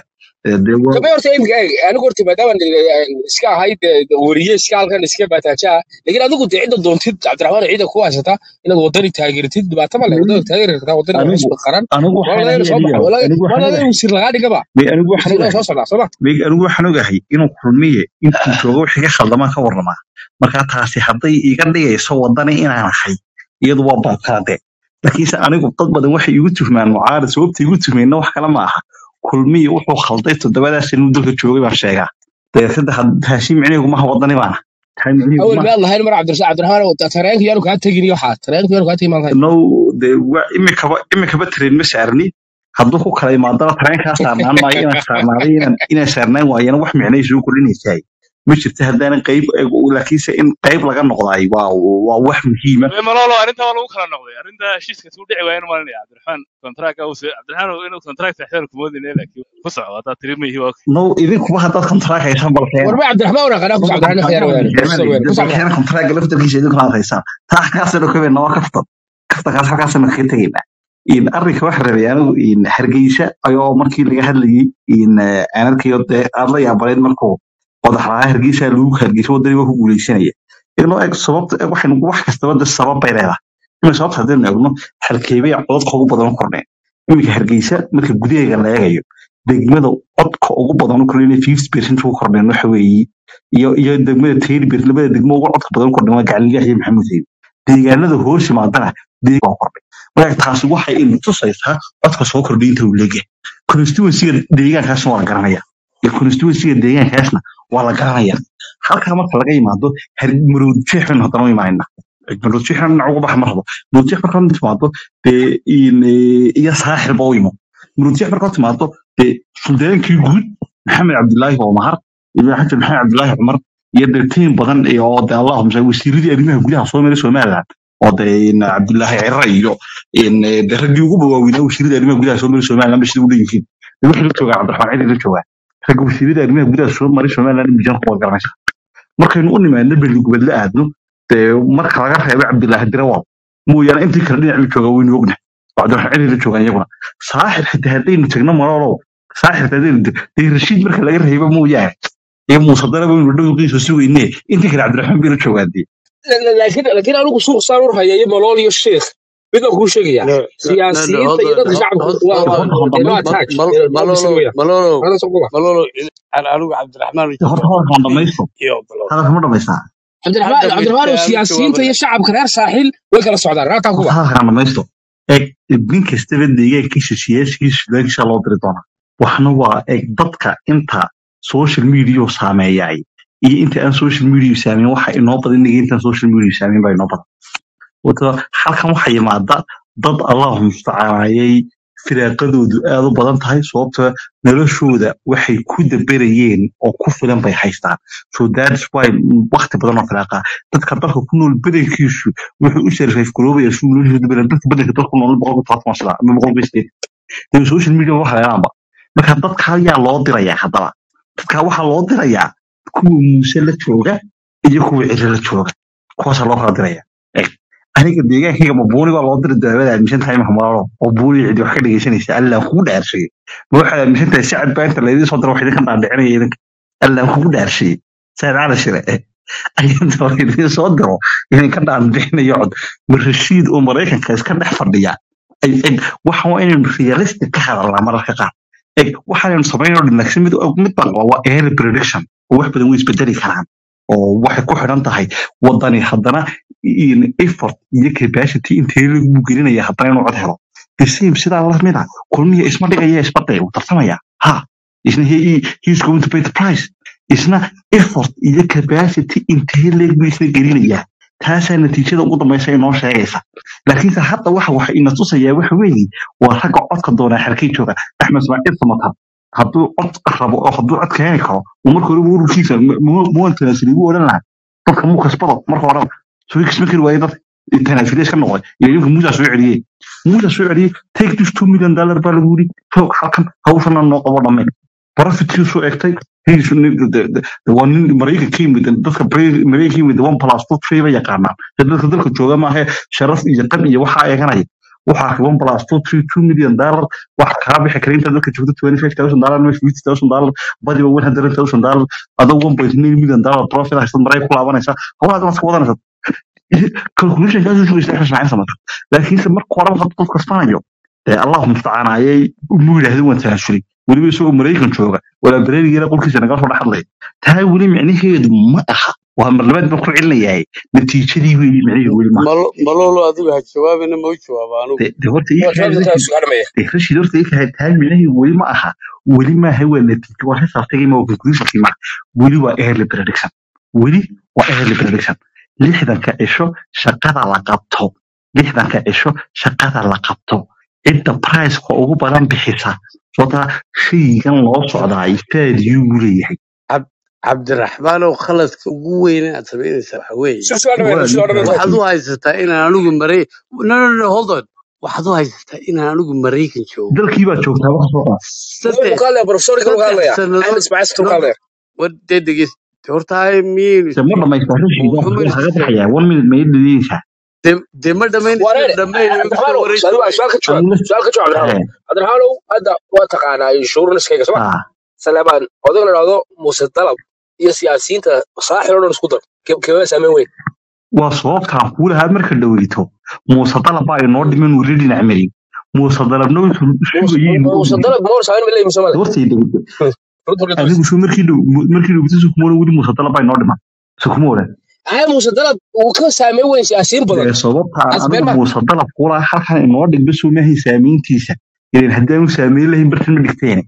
Eh, dee waa gabay horta imika eeg anigu horta maadaama iska ahayd eh, weriye iska halkan iska baataajaa laakiin adigu dee cidda doontid cabdiraxmaan ciida ku haysata inaad wadani taageertid dhibaato ma leh wadada taageeri kartaa wadani waa anigu xisbi qaran anigu waa waxaan laga ahay soo baxa aniga waa laga anigu waa waxaan laga ogahay wasiir lagaa dhigaba May anigu waxaan wasiirada ogahay soo socdaa soo ma May anigu waxaan ogahay inuu kulmiye intuu joogo wixii ka khaldamaa ka warramaa marka taasi hadday iga dhigayso wadani inaan ahay iyadu waa baabkaade laakiinse anigu dad badan waxay igu tuhmaan mucaarad sababta igu tuhmeenna wax kale ma aha kulmiye wuxuu khalday toddobadaas inuu dalka joogay baan sheegaa dabeetana taasi micnihiigu maha wadani baana tahay micnihiigu awel maha miyaad lahayn mar cabdirasaaq cabdiraxmaan tareenka yaanu kaa tegin iyo waxaa tareenka yaanu kaa tegin maan lahayn no de wa imikaba imikaba train ma saarni hadduu ku kala imaadana tareenkaa saarnaan maayo inaan saarnaaday inaan inaan saarnaan waayana wax micnay soo kordhinaysaay ma jirto haddaanan qayb laakiinse in qayb laga noqdaay waa waa wax muhiima malolo arrinta waa lagu kala noqday arrinta heshiiska suu dhici waayeen maalinaya cabdiraxmaan kontraaga uu soo cabdiraxmaan inuu kontraakt saxdaan kumoodine laakiin ku socdo haddaa tiri ma yihi waa no idinkuba haddaad kontraak haysaan balkeena warba cabdiraxmaan wana qanaa kus cabdiraxmaan khiyaar weyaane kusoo weyaane kus cabdiraxmaan balkeena kontraaga laftarkiisa idinkuna aad haysaan taa halkaasaynu ka weynaa waa kaftan kaftankaas halkaasaynu kaga tegaynaa in arrinka waxa rabay anigu in hargeysa ayoo markii laga hadlayay in aanarkayo dee aad la yaabaleed markuu qodaxlaha hargeysa lagu hargeysa wadani waa ku guuleysanaya inoo eg sababta eg waxaynu wax kastaba de sabab bay leedahay ima sababta haddaynu eegno halkeebay codadka ugu badan u kordheen iminka hargeysa marka gudaheega la eegayo degmada codka ugu badan u kordheen inay fifty percent ugu kordheen waxa weeye iyo iyo degmada thirty percent labada degmo ugu codka badan u kordheen waa gacaliyaah iyo maxamuud haybe deegaanada hoos yimaadana deeg waa kordhay marka taasi waxay ina tusaysaa codka soo kordhay inta uu leegyahay constituencyga deegaankaasna waa la garanaya iyo constituencyga deegaankaasna waa la garanaya halkaa marka laga yimaado maroodjeex baynu haddana u imaanayna maroodjeex dhinac uga baxa ma rabo maroodjeex marka la timaado dee in, eh, iyo saaxilba u imo maroodjeex marka la timaado dee suldaankii guud maxamed cabdilaahi oo mahar iyo xasan maxamed cabdilaahi cumar iyo dee tiim badan iyo oo dee allahumsa wasiiradii arrimaha gudaha soo maray somaliland oo dee in cabdilaahi cira iyo in eh, dee raggii ugu waaweynaa wasiiradii arrimaha gudaha soo maray somaliland ba sida u dhanyihiin dee wixii la joogaa cabdiraxmaan cidi la joogaa ragga wasiiradii arrimaha gudaha soo maray somaliland mijan kuwa garanaysa markaynu u nimaadno beligubad la aadno dee marka laga reebo cabdilaahi dirawal mooyaane intii kale dhinac la joogaa waynu ogna cabdiraxmaan cidi la joogaan iyaguna saaxir xitaa haddaynu tagno maloolow saaxir xitaa haddaynu tag- dee rashiid marka laga reebo mooyaane iyo muuse daraba waynu dhowqiisa sugayne intii kale cabdiraxmaan bay la joogaan dee laakiin laakiin anigu suuq saan u hayay malool iyo sheekh mid baan kuu sheegaya No, no, no, no, siyaasiyiinta hold iyo on, dadka hold, shacabka hold, waa hold waa on. dee no horta Mal, attach mal, waa bisla malolo, weeyaan malolo, ana soo kuma malolo, aan anigu cabdiraxmaan iyo horta hadalkaan dhamaysto iyo malolo. hadalka ma dhamaysaa cabdiraxmaan Hadda cabdiraxmaan oo midkaan siyaasiyiinta iyo jawaabaya. shacabka reer saaxiil way kala socdaan raataa horta kuba hadalkaan dhamaysto eeg nin kastaba deegaankiisa siyaasigiisa sudaankiisa loo diri doonaa waxna waa eeg dadka inta social media saameeyay iyo inta aan social media saameyn waxa inoo badan inaga intaan social media saameyn baa inoo badan wata halkan waxaa yimaada dad allahu mustacaalayay firaaqadoodu aad u badan tahay sababta noloshooda waxay ku daberayeen oo ku filan bay haystaan so that's why waqti badan oo firaaqa dadka dalka ku nool badankiisu wuxuu u sarfayf garoobaya suu noloshooda badan dadka badanka dalka ku nool boqolka toban sano ama boqolka sideed dee social media waxa leelaanba marka dadka ayaa loo dirayaa haddaba dadka waxaa loo dirayaa kuwa muuse la jooga iyo kuwa cire la jooga kuwaasaa loo kala diraya Eeg, aniga deegaankayga ma buuni baa loo diri daawada aaminsan tahay mahmalo oo buuni cidi wax ka dhegeysanaysa allaan kugu dhaarshay ma waxaad aaminsan tahay sacad baa inta laydin soo dira wax idinka dhaadhicinaya idinka allaan kugu dhaarshay saad cala shire eh ayadoo laydin soo diro idinka dhaadhicinayo cod ma rashiid oo maraykanka iska dhex fadhiya ay eg waxa waa inaynu realistic ka hadalnaa mararka qaar eg waxaanaynu samaynoo dhinagsi mid mid baan qabaa waa early prediction oo wax badan way isbedeli karaan oo waxay ku xidhan tahay wadani haddana in effort iyo capacity intee lagu gelinaya haddana inuu cod helo the same sidaa lamid a kulmiya isma dhigaya isbadhay uu tartamaya ha isna he, he, he's going to pay the price isna effort iyo capacity intee leeg buu isna gelinayaa taasaa natiijada ugu dambaysa inoo sheegaysa laakiinse hadda waxa waxa ina tusayaa waxa weeye waa ragga codka doonaa xerkay jooga axmed ismaaciil samatar hadduu cod rabo oo hadduu cod keeni karo uu marka hore ururkiisa muwan tanaasuli ugu odhan lahaa dadka muu kasbado marka horeba soo kasban kari waaye dadka tanaasuli iska noqday iyo ninka muusaa soo celiyey muusaa soo celiyey take this two million dollar baa lagu yidhi roog halkan hawshana noo qabo dhamme profitkiisuu egtay he's nin- de- de- de- waa nin maraykan ka yimid dadka Bra- maraykan ka yimid one plus two three ba yaqaanaan dee dadka dalka jooga maahe sharaf iyo qab iyo waxaa eeganaya waxaa ka one plus two three two million dollar waxa kaa bixi kara inta dadka joogto twenty five thousand dollar mesh fifty thousand dollar badiba one hundred thousand dollar adoo one point nine million dollar profit haysad maray ku laabanaysa hawlaad waad ka wadanaysa calculation kaas wuxuu isla xisnaa samata laakiinse marka hore waxaad qof kasbanayo ee allah mustacaan ayay mu yidhahdeen waan tanaasulay weliba isagoo maraykan jooga walaa bareerigeena qolkiisa naga soo dhexadlay taa weli micnaheedu ma aha waa mar labaad baan ku celinayahay natiijadii weyi micnaheedu weli maaha Malo- malolo adigu ha jawaabina ma u jawaaba anugu de de horta ii waa kahay jawaabta intaa rashid sugaa dhamaya de rashid horta ii kahay taa micnaheedu weli ma aha weli maaha waa natiijo waa xisaabtagay ma waa conclusionki ma weli waa early prediction weli waa early prediction lixdanka cisho shaqada la qabto lixdanka cisho shaqada la qabto cidda priceka ugu badan bixisa sababtaa shaygan loo socdaa faadiyuu u leeyahay Cab- cabdiraxmaanow khaladka ugu weyn aad samaynaysaa waxa weeye sugaa sugaa dhamaya waa sugaa dhamaya waxaad u haysataa inaan anigu maray no no no hold on waxaad u haysataa inaan anigu maraykan joogo dalkii baad joogtaa wax soo qaad wuxuu saddex ka hadlaya profesorka ka saddex hadlaya axmed sannadood ismaaciil situu no ka hadlaya war dee dhegeyst horta hay miyaynu se ma dhamaystaa rashid waa waxba maynu kaga isku sheegin baxayaa one minute ma ii dhadiyeysaa dee dee ma dhammaynaysa wareer dhammayn igu soo cabdiraxmaanow wareegto su'aal su'aal ka jawaab anila su'aal ka jawaab cabdiraxmaanow cabdiraxmaanow hadda waa taqaanaa insuranskayga soma haa saleebaan odaga la dhahdo muuse dalab iyo siyaasiyiinta saaxil oo dhan isku dar Ke- keebaa saameyn weyn waa sababtaan kuu lahaa marka dhaweyto muuse dalab baa inoo dhiman weli dhinac marin muuse dalabna wuxuu muuse sugayay inuu muuse ogyahay dalab moor saameyn ma leeyihin somale hortay dhaweyto runta runta adigu suu markii dhow markii dhaweyto sukumoola weli muuse dalab baa inoo dhiman sukumoola aa muuse dalab uu ka saameyn weyn siyaasiyiin badan dee sababtaan taas been adigu ma muuse dalab kuulaa halkan inoo dhigba soo maahay saamayntiisa ilan haddaanu saameyn lahayn bartan ma dhigteene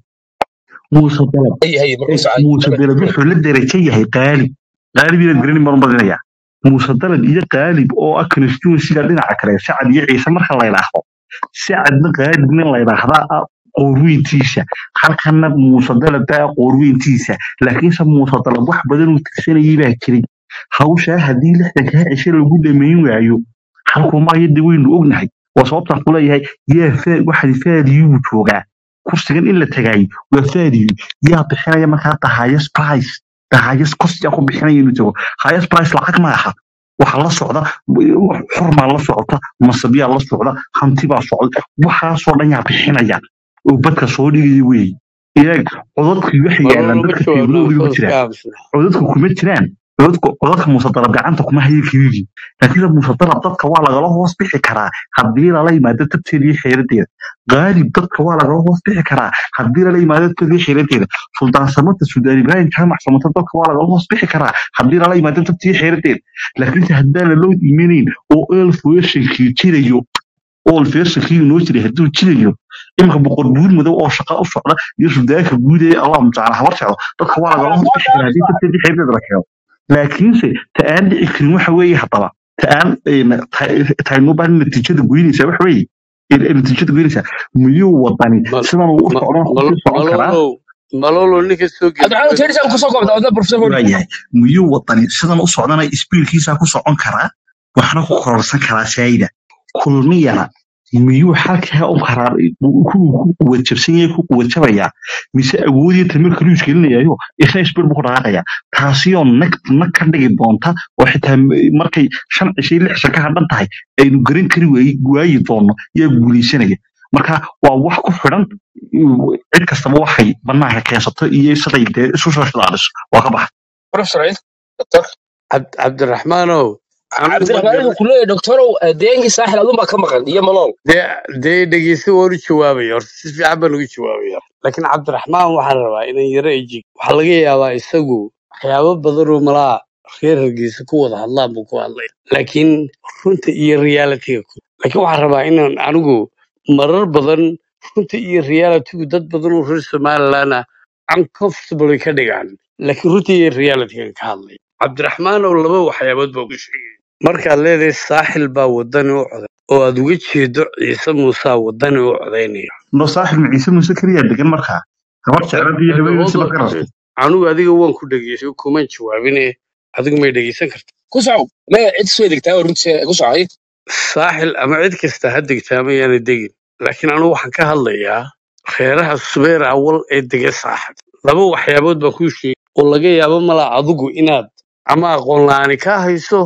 muuse dalab hay hay markuu eh, socay muuse dalab wuxuu la derajo yahay qaalib qaalib inaad garanin baan u badinayaa muuse dalab iyo qaalib oo ah constituencyga dhinaca kale sacad iyo ciise marka la yidhaahdo sacadna qaalibna la yidhaahdaa ah qoorweyntiisa halkana muuse dalab baa ah qoorweyntiisa laakiinse muuse dalab wax badan uu tirsanayay baa jiray hawshaa haddii lixdankaa cishe lagu dhamayn waayo halkuma ayada weynu ognahay waa sababtaan ku leeyahay yaa fa- waxaad faadiyuu joogaa kursigan in la tagaayo waa faadiyu yaa bixinaya markaa the highest price the highest cost yaa ku bixinaya inuu tago highest price lacag ma aha waxa la socda xurmaa la socota masabyaa la socda hanti baa socda waxaasoo dhan yaa bixinaya oo badka soo dhigaya weey iyaag codadkii waxay yaalaan malolo ma dadka jawaabna teebloodii ma khaladka jiraan aamusna codadku kuma jiraan codadku codadka musadarab gacanta kuma hayo keliya laakiinse musadarab dadka waa lagala hoos bixi karaa haddii lala yimaado tabteeda iyo xeeradeeda qaalib dadka waa lagala hoos bixi karaa haddii lala yimaado tabteeda iyo xeeradeeda suldaan samata suldaan ibraahim jaamac samata dadka waa lagala hoos bixi karaa haddii lala yimaado tabteeda iyo xeeradeeda laakiinse haddaan laloo imanayn oo elfweshankii jirayo oo elfweshankii inoo jiray hadduu jirayo iminka boqor buur madow oo shaqa u socda iyo suldaanka guud ee allah mutacaala habar socdo dadka waa lagala hoos bixi karaa haddii tabteeda iyo xeeradeeda la keeno laakiinse ta aan dhici karin waxa weeye haddaba ta aan taynoo baahan natiijada goynaysaa waxa weeye in- in natiijada goynaysaa miyuu wadani mal sidan uu u ma- socdon mal- kusii socon karaa malolo malolo ninka soo cabdiraxmaan gebagabada teedis aan kusoo koobta wadda profesor hodi waayahay miyuu wadani sidan u socdana isbiilkiisaa ku socon karaa waxna ku kororsan karaa saayida kulmiyana miyuu halkaa u karaa ku quwad jabsan yahay ku quwad jabayaa mise awoodiyo tamir kaluu isgelinayaayo isna isbiil buu ku dhaqaaqayaa taasiyoo nag nag ka dhigi doonta oo xitaa m- markay shan cishay lix shan ka hadhan tahay aynu garan kari waayi waayi doonno yaa guulaysanaya marka waa wax ku xidhan uh, cid kastaba waxay banaanka keensato iyo siday dee isu soo shidaaliso waa ka baxa profesor ciid doctor Cabd- cabdiraxmaanow anigu ma cabdiraxmaan garan inuu ku leeyahay doctorow deenkii saaxil adun baa ka maqan iyo malool dee dee dhegeysta waan u jawaabaya horta si fiican baan ugu jawaabaya laakiin cabdiraxmaan waxaan rabaa inaan yaro ejig waxaa laga yaabaa isagu waxyaabo badan oo malaa reer hargeysa ku wada hadlaan buu ku hadlay laakiin runta iyo realitiga ku laakiin waxaan rabaa inaan anigu marar badan runta iyo realitigu dad badan oo reer somaliland ah uncomfortable ka dhigaan laakiin runta iyo realitigan ka hadlay cabdiraxmaan oo laba waxyaabood baa ku sheegay markaad leedahay saaxil baa wadani u coday oo aad uga jeedo ciise muusaa wadani u codaynaya no saaxib maciise muuse keliya degan markaa gabar jeclad iyo haweenaysa hold ba ka on rabto anigu adiga waan ku dhegeystay kuman jawaabine adigu may dhegeysan karta ku socow maya cid soo degtaa oo runtii ku socay saaxil ama cid kasta ha degtaa mayaana degin laakiin anigu waxaan ka hadlayaa reeraha subeer awal ee dega saaxib laba waxyaabood baa kuu sheegay oo laga yaabo malaa adigu inaad ama aqoon la'aani kaa hayso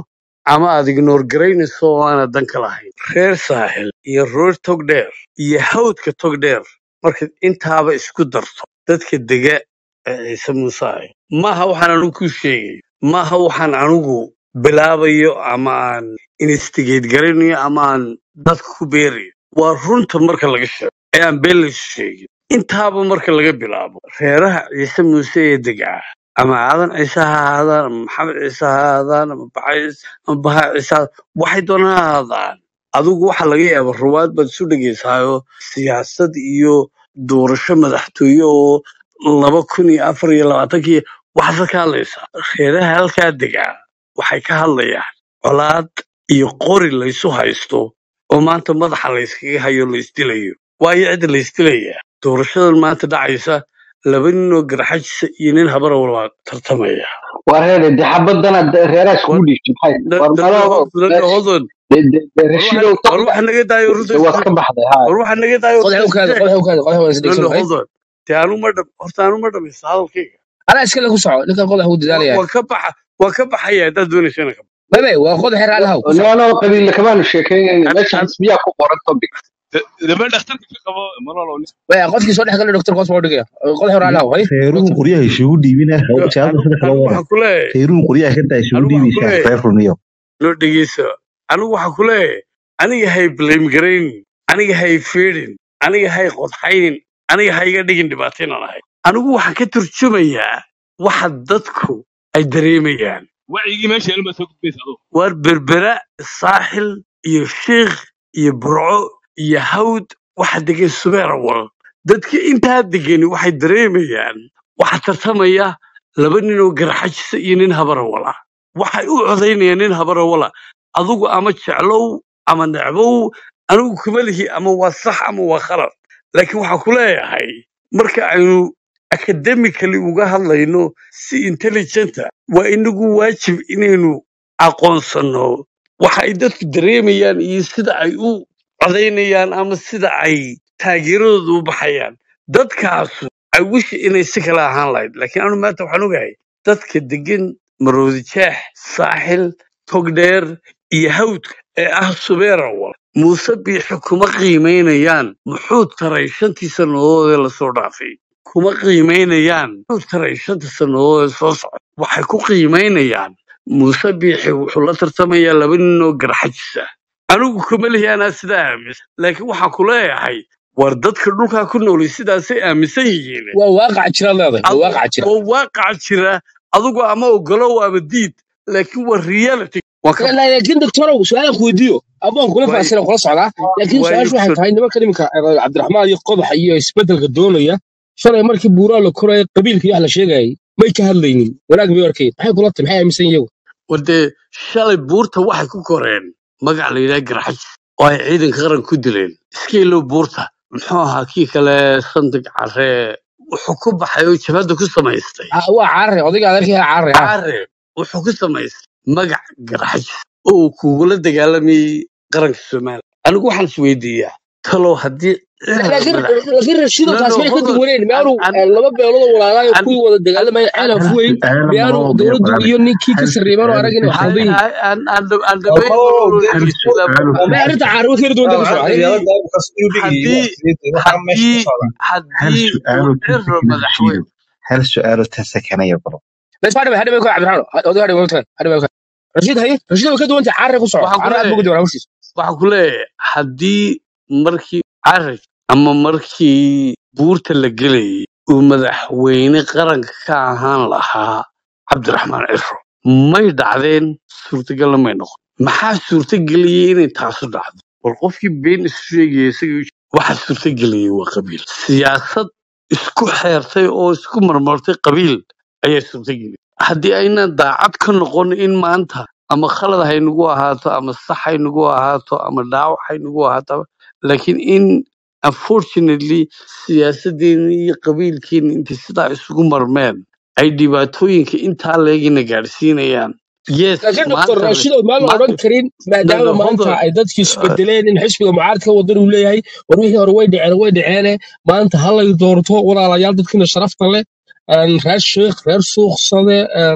ama aad ignoor garaynayso oo aanad dan ka lahayn reer saaxil iyo reer togdheer iyo hawdka togdheer markaad intaaba isku darto dadka dega ee ciise muuse ah maaha waxaan anigu kuu sheegayo maaha waxaan anigu bilaabayo ama aan instigate garanayo ama aan dadka ku beerayo waa runta marka laga sheego ee aan been laysu sheegin intaaba marka laga bilaabo reeraha ciise muuse ee degaa ama aadan ciise ha ahaadaan ama maxamed ciise ha ahaadaan ama baxays ama baha ciise ha waxay doonaan ha ahaadaan adigu waxa laga yaaba ruwaad baad isu dhegaysaayoo siyaasad iyo doorasho madaxtooye oo laba kun iyo afar iyo labaatankii waxaad ka hadlaysaa reeraha halkaa degaa waxay ka hadlayaan colaad iyo qori laysu haysto oo maanta madaxa layskaga hayo laysdilayo waayo cidda laysdilayaa doorashadan maanta dhacaysa laba nin oo garxajisa iyo nin habara walbaa tartamaya waa reere de xabadana reeraha iskugu war dhiibtay maxay da- war da- maloo da- da- hodon de de de war rashidow waxa war togdhe waxa naga daayo runta de waad isku ka baxday ha war waxa naga daayo qodax runta u kaada isku qodax u kaada qodax waan no isdhegsan no lahay hodon dee anu ma dham horta anu ma dhamaysa hadalkayga anaa iskale ku soco ninkan qodax uu wa- dadaalaya waa ka baxa waa ka baxaya haddaad doonaysa inaan ka bebe waa qodax reer alahaw ku soco nimanoo qabiille kamaanu sheekeynayna an meesha an xisbiyaa ku qoran topic dama dhakhtarka ka qabo malolo baya qofkii soo dhex galay doctor koos baa u dhigaya qodax reer alahaw hay reeruhu doctor qoryaha isugu dhiibina no jaalada anu sida kale anu wada waxaan ku leeyahay reeruhu qoryaha ka daa isugu anu waxaan ku dhiibaysaa leeyahay reer rumiyo no dhegeyso anigu waxaan ku leeyahay aniga hay blame garaynin aniga hay feedhin aniga hay qodxaynin aniga ha iga dhigin dhibaataynan ahay anigu waxaan ka turjumayaa waxa dadku ay dareemayaan wacyigii meesha yaalin baad soo gudbaysa adugu waar berbera saaxil iyo shiikh iyo burco iyo hawd waxa degan subeerawal dadka intaa degani waxay dareemayaan waxa tartamaya laba nin oo garxajisa iyo nin habarawal ah waxay u codaynayaan nin habarawal ah adugu ama jeclow ama necbow anigu kuma lihi ama waa sax ama waa khalad laakiin waxaan ku leeyahay marka aynu academically uga hadlayno si intelligenta waa inagu waajib inaynu aqoonsanno waxa ay dadku dareemayaan iyo sida ay u codaynayaan ama sida ay taageeradooda u baxayaan dadkaasu ay wishi inay si kale ahaan lahayd laakiin anu maanta waxaan ogahay dadka degan maroodi jeex saaxil togdheer iyo hawdka ee ah subeerawal muuse biixi kuma qiimaynayaan muxuu taray shantii sannadood ee lasoo dhaafay kuma qiimaynayaan muxuu taray shanta sannadood ee soo socda waxay ku qiimaynayaan muuse biixi wuxuu la tartamayaa laba nin oo garxajisa anigu kuma lihi anaa sidaa aaminsan laakiin waxaan ku leeyahay war dadka dhulkaa ku noolay sidaasay aaminsan yihiin waa waaqac jira leedahay waa adu waaqac jira waa waaqaca jira adigu ama ogolow ama diid laakiin waa reality waan ka La- laakiin doctorow su-aalan ku weydiiyo aboon kula waayo faahsana kula socdaa laakiin waayo su-aashu waxay so tahay nimanka iminka eh, cabdiraxmaan iyo qodaxa iyo isbedelka doonaya shalay markii buuraa la koraya qabiilka iyo wax la sheegayay may ka hadlaynin wanaag bay arkeen maxay kula tahay maxay aaminsan iyagu wadee shalay buurta waxay ku koreen magac la yidhaha garxajis oo ay ciidanka qaran ku dileen iska ilow buurta muxuu ahaa kii kale sandig caree wuxuu ku baxay oo jabhadda ku samaystay Ah, waa carare odayga adeerkii hela carare ha caare wuxuu ku samaystay magac garxajis oo uu kugula dagaalamayay qaranka soomaaliya anigu waxaan is weydiiyaa talow haddii La- ciidan laakiin madax laakiin rashido no taas no maxay ka hold on duwaneen an miyaanu an eh, laba beelood oo walaalaayo an kuwii wada dagaalamaya an ceelan hal fuweyn su-aala miyaanu maloo deeq dowladdu walaal iyo ninkii ka hal sarreeyeen oo su-aalo arag inay ka khaldan yihiin aan dhameyn oo malolo de hal dhegeyso su-aalo ma ka arrinta caarimo keeni doonta ka socda haddii qabyaalada kas inuu dhigayo haddii waxaa meesha ka haddii socda hal haddii su-aalo uu ta ciro sakanaya madaxweyne shiido hal su-aalo ta sakanaya baro بس بعد ما هذا ما يكون عبد الرحمن هذا هذا ما يكون هذا ما يكون رشيد هي رشيد ما كده وانت عارف وصعد waxaan ku عارف ابو leeyahay قدر وش waxaan ku leeyahay haddii markii carrig ama markii buurta la gelayay uu madaxweyne qaranka ka ahaan lahaa cabdiraxmaan ciro may dhacdeen suurtagalna may noqon maxaa suurtageliyey inay taasu dhacdo war qofkii been isu sheegaya isaga waxa suurtageliyey waa qabiil siyaasad isku xeertay oo isku marmartay qabiil ayaa suurtageliyey haddii aynan daacad ka noqon in maanta ama khalad haynagu ahaato ama sax haynagu ahaato ama dhaawac haynagu ahaato laakiin in unfortunately siyaasadeenni iyo qabiilkeenni intay sidaa isugu marmeen ay dhibaatooyinka intaa leegina gaadhsiinayaan yes لكن دكتور maanta رشيد ما له maanta أوران كريم ما no دام no ما hold أنت on عددك Uh, يسبدلين إن حسب معارض كودر ولا هي وروحي هروي دعنا روي دعنا ما أنت هلا يدورتو ولا على يالدك كنا شرفت له أن رئيس شيخ رئيس سوق صدى أن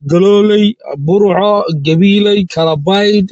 galooley burco gabiiley kalabayd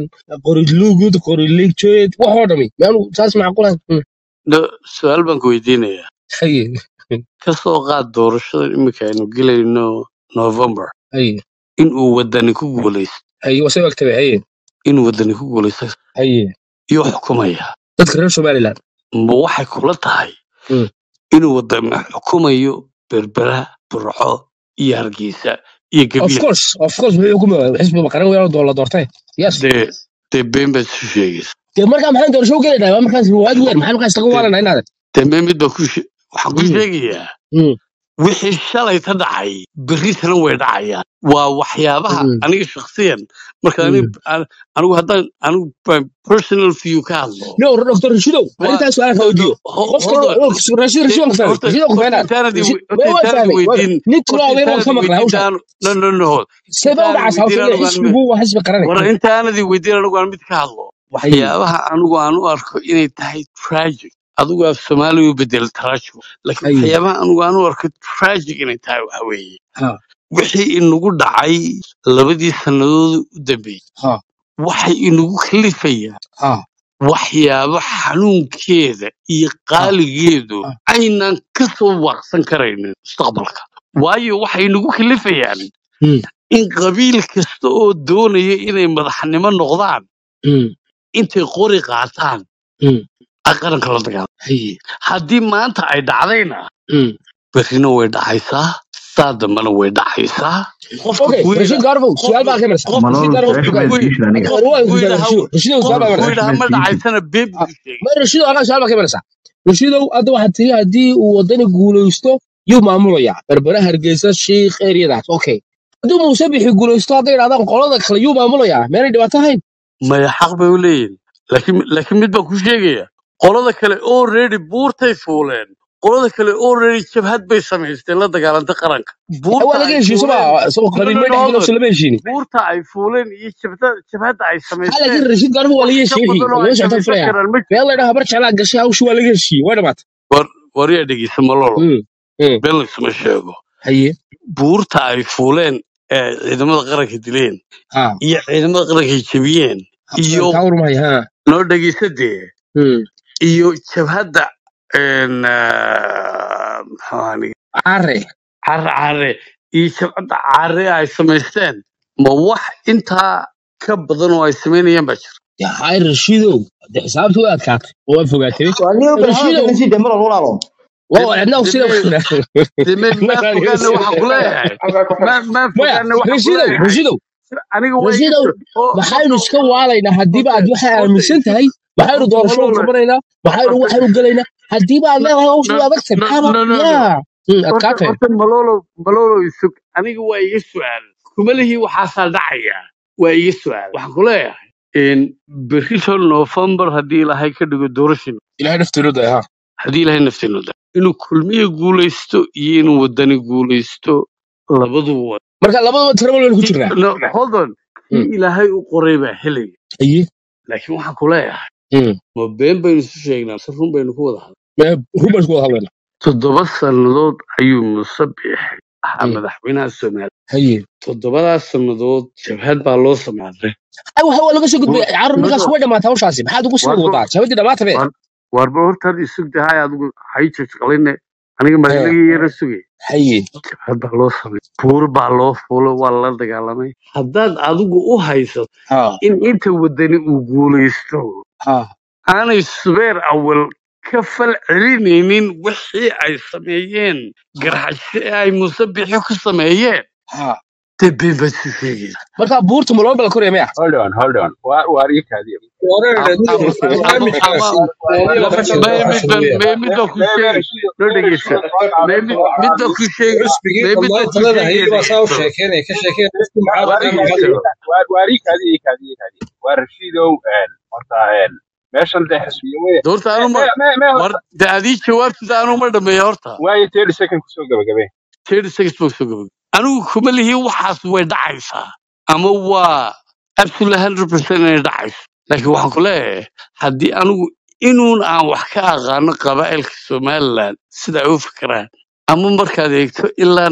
qorilugud qoriligjeed waxoo dhami meanu saas macquulahay No, su-aal baan ku weydiinayaa haye ka soo qaad doorashada iminka aynu gelayno november haye inuu wadani ku guulaysto haye wasay ogtabe haye inuu wadani ku guulaysto haye iyo xukumaya dadka reer somaliland ma waxay kula tahay Mm. inuu wadani xukumayo berbera burco iyo hargeysa iyo of gabiil course of course wuxuu xukumaya xisbiga qaran weyn oo la doortay yes dee dee been baad isu sheegaysa dee markaa maxaan doorasho u gelaynaa waa markaas riwaayad weer maxaan markaas laga dee waalanaa inaad dee mee mid baa ku she- waxaan ku Mm, sheegayaa mm, wixii shalay ta dhacay berritana way dhacayaan waa waxyaabaha mm, aniga shakhsiyan marka mm. ani- an- anigu haddaan anigu by personal view ka hadlo no dr rashidow waa arrintaas su'aal ka no, no, weydiiyo ho- qofka hold on rashid rashid De- waan fahmay horta rashid waan horta fahmay intaanadii rashid we- horta waan intaanadii fahmay weydiin nin kilo horta adeer waan ka intaanadii maqlay weydiin hawshan intaan no no no hold seeba u intaanadii dhacaysaa weydiin hawshan anigu aan xisbigu waa xisbi qaran war intaanadii weydiin anigu aan mid ka hadlo haye waxyaabaha anigu aan u arko inay tahay tragic adigu af soomaali u bedel tragic laakiin haye waxyaabaha anigu aan u arko tragic inay tahay waxa weeye ha wixii inagu dhacay labadii sannadood u dambeeyey ha waxay inagu kalifayaan ha waxyaabo xanuunkeeda iyo ha qaaligeedu ha aynan ka soo waaqsan karaynin mustaqbalka waayo waxay inagu kalifayaan mm, in qabiil kasta oo doonaya inay madaxnimo noqdaan mm, intay qori qaataan mm, ay qaranka la dagaalaan haye haddii maanta ay dhacdayna mm. berrina way dhacaysaa saa dambena way dhacaysaa qofka okay ku rashid yidha gaarfow su'aal qofka baa ka marsa qofka malolo rashid gaarfow su-aasha qofka maad ku diishin aniga qofka waa ku ku yidhaha rashido rashidow su'aal baa qofka ku marsa yidhaha ma su-aasha maad diishin dhacaysana been Ah, buu sheegay ma rashidow anaa su'aal baa ka marsa rashidow hadda waxaad tiri haddii uu wadani guulaysto yuu maamulayaa berbera hargeysa shiikh eryadaas okay haddii muuse bixi guulaysto hadday idhahdaan qolada kale yuu maamulayaa meenay dhibaato ahayn maya xaq bay u leeyihin laakiin laakiin mid baan ku sheegaya qolada kale already buurtay fuuleen qolada kale already jabhad bay samaysteen la dagaalantay qaranka waa buurta laga ay heshiiye soma fuuleen isagoo no qabiil no may no dhex hold galo on so lama heshiini buurta ay fuuleen iyo jabhada jabhadda ay ha samaysteen laakiin rashiid gaarfow waa wax laga ka heshiye wixii badan oo waa ay laga socotaan samaysan filaya karaan ma meel la dhaha bar jeclaa gashay hawshii waa laga heshiiye waa dhamaatay war war yaa dhegeysa malolo Mm, mm, been laysuma sheego haye buurta ay fuuleen ee ciidamada qaranka dileen ha iyo ciidamada qaranka ay jebiyeen iyo kaa warmahaya ha noo dhegeysa dee Mm, iyo jabhadda een, ah, muxuu ahaa aniga care care care iyo jabhadda care ay samaysteen ma wax intaa ka badan oo ay samaynayaan baa jira hay rashiidow de xisaabta way adkaatay oo waa fogaatay waa nin bal hadalka rashiidow ka sii damar walaalo de waa cidna de sida me de me maa fogaane waxaan ku leeyahay maa maa maya fogaane waxaan ku rashiidow leeyahay rashiidow aniga waa iga rashiidow soo oo maxaynu horta iska waalaynaa haddiiba horta aad waxay horta aaminsan isu tahay maxaynu horta doorasho malole qabanaynaa maxaynu horta waxaynu gelaynaa haddiiba aad no leedahay hawsha no way adagtahay no maxaaba no no no yaa Mm, horta adkaatay horta malolo malolo isug aniga waa iga su'aal kuma lihi waxaasaa dhacaya waa iga su'aal waxaan ku leeyahay in berrito november haddii ilaahay ka dhigo doorashin ilahay naftiinooda ha haddii ilaahay nafteenu da inuu kulmiye guulaysto iyo inuu wadani guulaysto labaduba waa marka labadaba tirabal waynu ku jirnaa no hold on Mm, kii ilaahay u qoray baa helaya haye laakiin waxaan ku leeyahay Mm, ma been baynu isu sheegnaa mise run baynu ku wada hadlay mee run baynu ku wada hadlaynaa toddoba sannadood ayuu muuse biixay ahaa Mm, madaxweynaha soomaaliya haye toddobadaas sannadood jabhad baa loo samaaday ay waxa waa laga soo gudbay war carur markaas war way dhamaatay hawshaasi maxaad ugu sii warba wadaa jabadii dhamaatay war warba horta had isug dahay adigu hay jajqaline aniga ee magaalagii yara sugay haye jabhad baa loo samay buur baa loo fuulo waa lala dagaalamay haddaad adigu u haysato ha in inta wadani uu guulaysto ha aanay subeer awal ka fal celinaynin wixii ay sameeyeen garxasho ee ay muuse bixi ku sameeyeen ha dee been baad isu sheegaysa marka buurta ma loo bala koraya maya hold on hold on waa waa ii kaadiya ama ama ama may mid baan may mid baan ku sheegi loo dhegeysa may mid mid baan ku sheegi xusbigii may mid baan ku dhammaan talada hayay baa saa u sheegay sheekeynaya ka sheekeynaya dadkii waa mucaaradka waa ama waa ii kaadiya ii kaadiya ii kaadiya waa rashiidow een horta een meeshan dee xisbiya wey doorta me anu ma me me me war horta de adii jawaabtida anu ma dhameeya horta waayo thirty second kusoo gabagabee thirty seconds baan soo gabagay anigu kuma lihi waxaas way dhacaysaa ama waa absolutely hundred percent inay dhacayso laakiin waxaan ku leeyahay haddii anigu inuun aan wax ka aqaano qabaa'ilka somaliland sida ay u fikiraan ama markaad eegto ilaa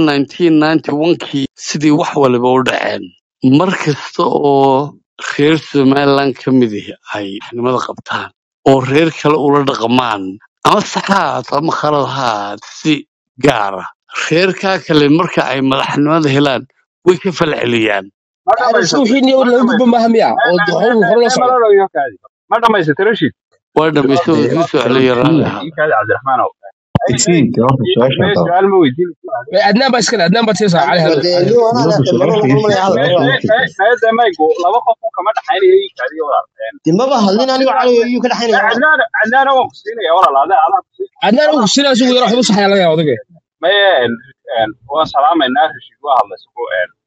1991kii sidii wax waliba u dhaceen mar kasta oo reer somaliland ka mid ihi ay xanimada qabtaan oo reer kale ula dhaqmaan ama sax ha ahaato ama khalad ha ahaato si gaara reerkaa kale marka ay madaxnimada helaan way ka falceliyaan ma Aadan dhamaysato suuxii niyo ma laga gudbo dhamaysato maaha miya oo me me howl me hore la me socdo malalo iyo kaadi ma dhamaysata rashid waa dhamaysto dee way soo celiya raalli isii ahaa ii kaadi cabdiraxmaanow ay ay isii dee horta ii- su-aasha me haddaba su-aal ma weydiin Ee, adnaan baa iskale adnaan baa tiisa cali hado dee cali niyo hado anaa dowladda maroo su-aasha laga isii malaya hadal me su-aasha me isii me de maygu laba qof uu kama dhaxaynayo ii kaadi walaal dee maba hadlin anigo cali ayuu ka dhaxaynaya walaal cadnaan cadnaana waan ku siinaya walaal adaa adaa ku siin adnaan adaa ugu sinaa isugu yara waxba saxaya laga yaabo odage maye waan salaamaynaa rashid waa hadlay sugu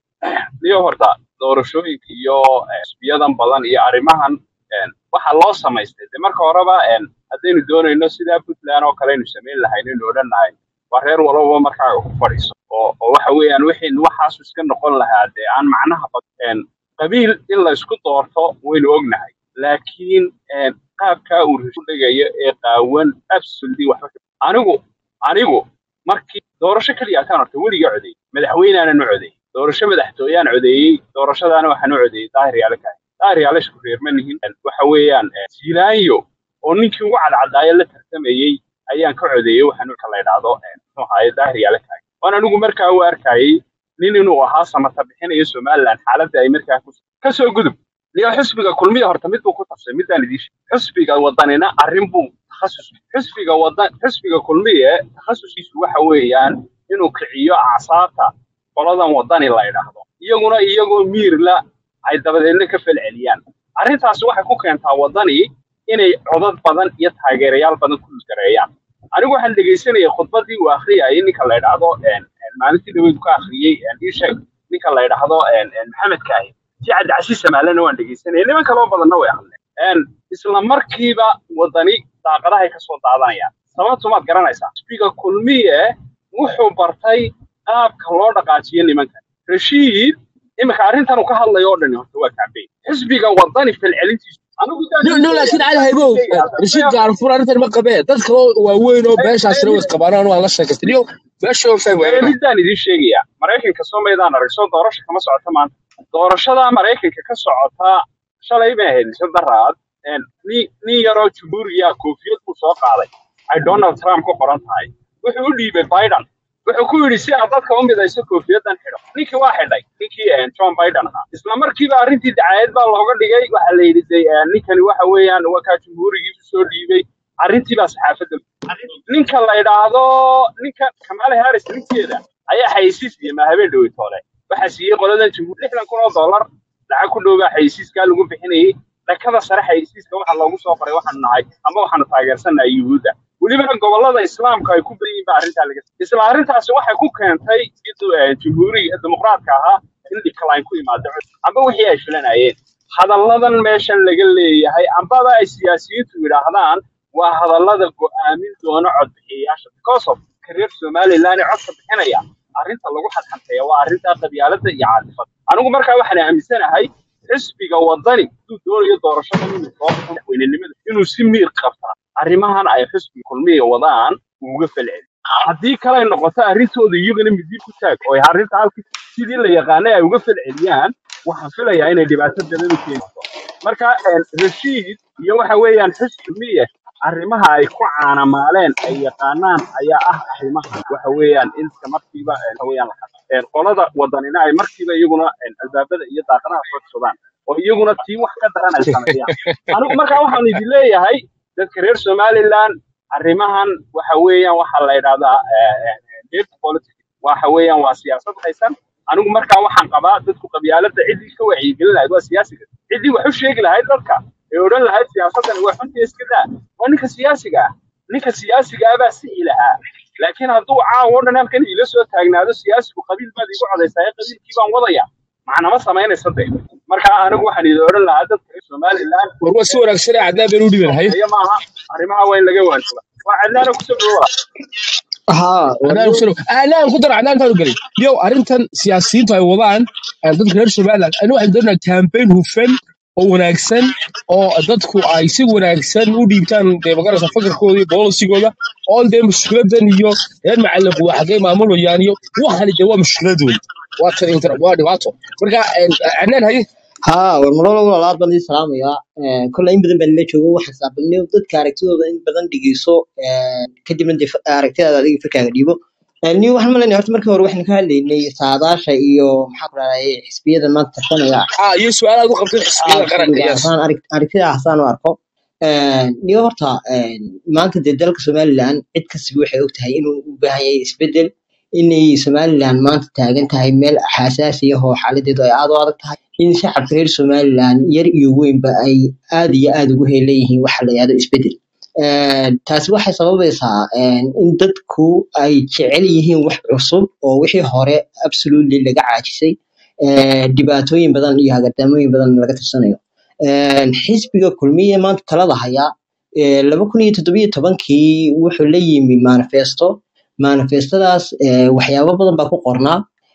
niyo horta doorashooyinka iyo eh, xisbiyadan badan iyo arrimahan eh, waxa loo samaystay de marka horeba eh, haddaynu doonayno sidaa puntland oo kale aynu samayn lahayn aynu odhanahay waa reer walbaba markaaga ku fadhiiso oo oo waxa weeyaan wixii waxaasu iska noqon lahaa dee aan macnaha badan qabiil in la isku doorto waynu ognahay laakiin eh, qaabkaa uu rashid dhigayo ee qaawan absolutely waxba ka- anigu anigu markii doorasho keliya ataan horta weliga codeeyey madaxweynaanan u codeeyey doorasho madaxtooyaan codeeyey doorashadaana waxaan u codeeyey daahir yaale kahay daahir yaale isku reerma nihin waxa weeyaan eh, siilaanyo oo ninkii ugu cadcadaayo la tartamayey ayaan ka codeeyey waxaan ka la idhaahdo eh, muxuu ahaaye daahir yaale kahay waan anigu markaa u arkayey nin inuu ahaa samata bixinayo somaliland xaaladda ay markaa ku kasoo gudub niyo xisbiga kulmiya horta mid buu ku tafsay midaan idiin sheegay xisbiga wadanina arrin buu takhasus xisbiga wadan xisbiga kulmiye takhasuskiisu waxa weeyaan inuu kiciyo acsaabta qoladan wadani la idhaahdo iyaguna iyagoo miirla ay dabadeedna ka falceliyaan arrintaasi waxay ku keentaa wadani inay codad badan iyo taageerayaal badan ku gareeyaan anigu waxaan dhegaysanayay khudbadii uu akhriyayay ninka la idhaahdo een, een, maalintii dhaweyd ka akhriyey een, ii sheeg ninka la idhaahdo een, een, maxamed kaahi si cabdicasiis samaalena waan dhegaysanayay niman kaloo badanna way hadleen Een, isla markiiba wadani daaqadahay ka soo daadanayaan sababtu maad garanaysaa xisbiga kulmiye wuxuu bartay qaabka loo dhaqaajiyo nimanka rashiid iminka arrintan uu ka hadlayo oo dhani horta waa kacbey xisbiga wadani falcelintiisu anigu daan no idin no laakiin sheegaya cali haybow sheegaya rashiid gaarfur arrintan ma qabee dad kaloo waaweyn oo beeshaasina way isqabaanaan waan la sheekaystay niyo meesha oo fahmi Ee, waayana midaan idin sheegaya maraykanka soo maydaan aragso doorasho kama socota maanta doorashada maraykanka ka socota shalay bay ahayd mise daraad een, nin nin yaroo jumhuuriya koofiyad buu soo qaaday ay donald trump ku qoran tahay wuxuu u dhiibay biden wuxuu ku yidhi si aad dadka u midayso koofiyadan xidho ninkii waa xidhay ninkii een, john biden ahaa isla markiiba arrintii dacaayad baa looga dhigay waxaa la yidhi de, een, ninkani waxa weeyaan waa kaa jumhuurigiisu soo dhiibay arrintii baa saxaafadda ninka la idhaahdo ninka kamala harris ninkeeda ayaa xayeysiis iyo ma habeen dhowey toole waxaa siiyey qoladan jumhuur lixdan kun oo dollar lacag ku dhowbaa xayeysiiskaa lagu bixinayey dhakada sare xayeysiiska waxaa loogu soo qoray waxaanu nahay ama waxaanu taageersanahay yuhuudda welibana gobollada islaamka ay ku badan yihiin baa arrintaa laga isla arrintaasi waxay ku keentay siduu, eh, jumhuuriga dimuqraadka ahaa in decline ku yimaado amba wixii ay filanayeen hadalladan meeshan laga leeyahay ambaba ay siyaasiyiintu yidhaahdaan waa hadallada go'aamin doona codbixiyayaasha because of kareer somaliland ee codka bixinaya arrinta lagu xadxanteeya waa arrinta qabyaaladda iyo caadifada anigu markaa waxaan aaminsanahay xisbiga wadani haduu doonayo doorashada inuu soo baxo madaxweynenimada inuu si miir qabtaa arrimahan ay xisbiga kulmiya wadaan uga falceli haddii kale ay noqoto arrintooda iyagana midiib ku taag oo ay arrinta halkii sidii la yaqaanay ay uga falceliyaan waxaan filayaa inay dhibaato badan u keento marka een, rashiid iyo waxa weeyaan xisbi miye arrimaha ay ku caanamaaleen ay yaqaanaan ayaa ah arrimaha waxa weeyaan in iska markiiba een, waxa weeyaan la xado Een, qolada wadanina ay markiiba iyaguna een, albaabada iyo daaqadaha soo codsadaan oo iyaguna tii wax ka daran ay sameeyaan anigu markaa waxaan idin leeyahay dadka reer somaliland arrimahan waxa weeyaan waxaa la yidhahdaa eh, eh, dirty politics waxa weeyaan waa siyaasad haysan anigu markaa waxaan qabaa dadku qabyaaladda ciddii ka wacyigelin lahayd waa siyaasiga ciddii wax u sheegi lahayd dadka ee odhan lahayd siyaasaddan waa xunta iska daa waa ninka siyaasiga ah ninka siyaasiga ah baa sixi lahaa laakiin hadduu caawa o dhan halkan iila soo taagnaado siyaasigu qabiil baad igu codaysaa ee qabiilkii baan wadaya macnama samaynaysa de marka anigu waxaan idin odhan lahaa dadka reer somaliland war waa si wanaagsan ee cadnaan been u dhiban haye sokeeye maaha arrimaha waa in laga waansaba waa cadnaana kusoo dhawoa haa cadnaan ku soo cadnaan ku dar cadnaan intaan u gelin yow arrintan siyaasiyiintu ay wadaan ee dadka reer somaliland anigu waxaan doonayaa campaign hufan oo wanaagsan oo dadku ay si wanaagsan u dhiibtaan dee magaraysa fakarkooda iyo bolisigooda oon dee mushkiladan iyo reer macalin waa xagee maamulayaan iyo waxani dee waa mushkilad wey waa tan inter waa dhibaato marka een, adnaan haye ها والمرة الأولى لا أدري سلام يا كل إن بدن بني جوا واحد سابني وضد كاركتر إن بدن دقيسو كدي من دف كاركتر هذا دقيق فكرة قريبه ni waxaan malaynayaa horta markii hore waxaan ka hadlaynay saadaasha iyo maxaa ku dhahday xisbiyada maanta tartamaya ah iyo su-aalaad u qabtay xisbiyada qaranka xisbiga yes ahaan arag- aragtida hasaan u arko niyo horta maanta dee dalka somaliland cid kastaba waxay ogtahay inuu u baahan yahay isbedel inay somaliland maanta taagan tahay meel xasaasi ah oo xaaladeedu ay aad u adag tahay in shacabka reer somaliland yar iyo weynba ay aad iyo aad ugu heelan waxa la yihahdo isbedel Een, taasi waxay sababaysaa een, in dadku ay jecel yihiin wax cusub oo wixii hore absolutely laga caajisay ee, dhibaatooyin badan iyo hagardamooyin badan laga tirsanayo Een, xisbiga kulmiye maanta talada haya ee, laba kun iyo toddobiyo tobankii wuxuu la yimi manifesto manifestadaas ee, waxyaabo badan baa ku qornaa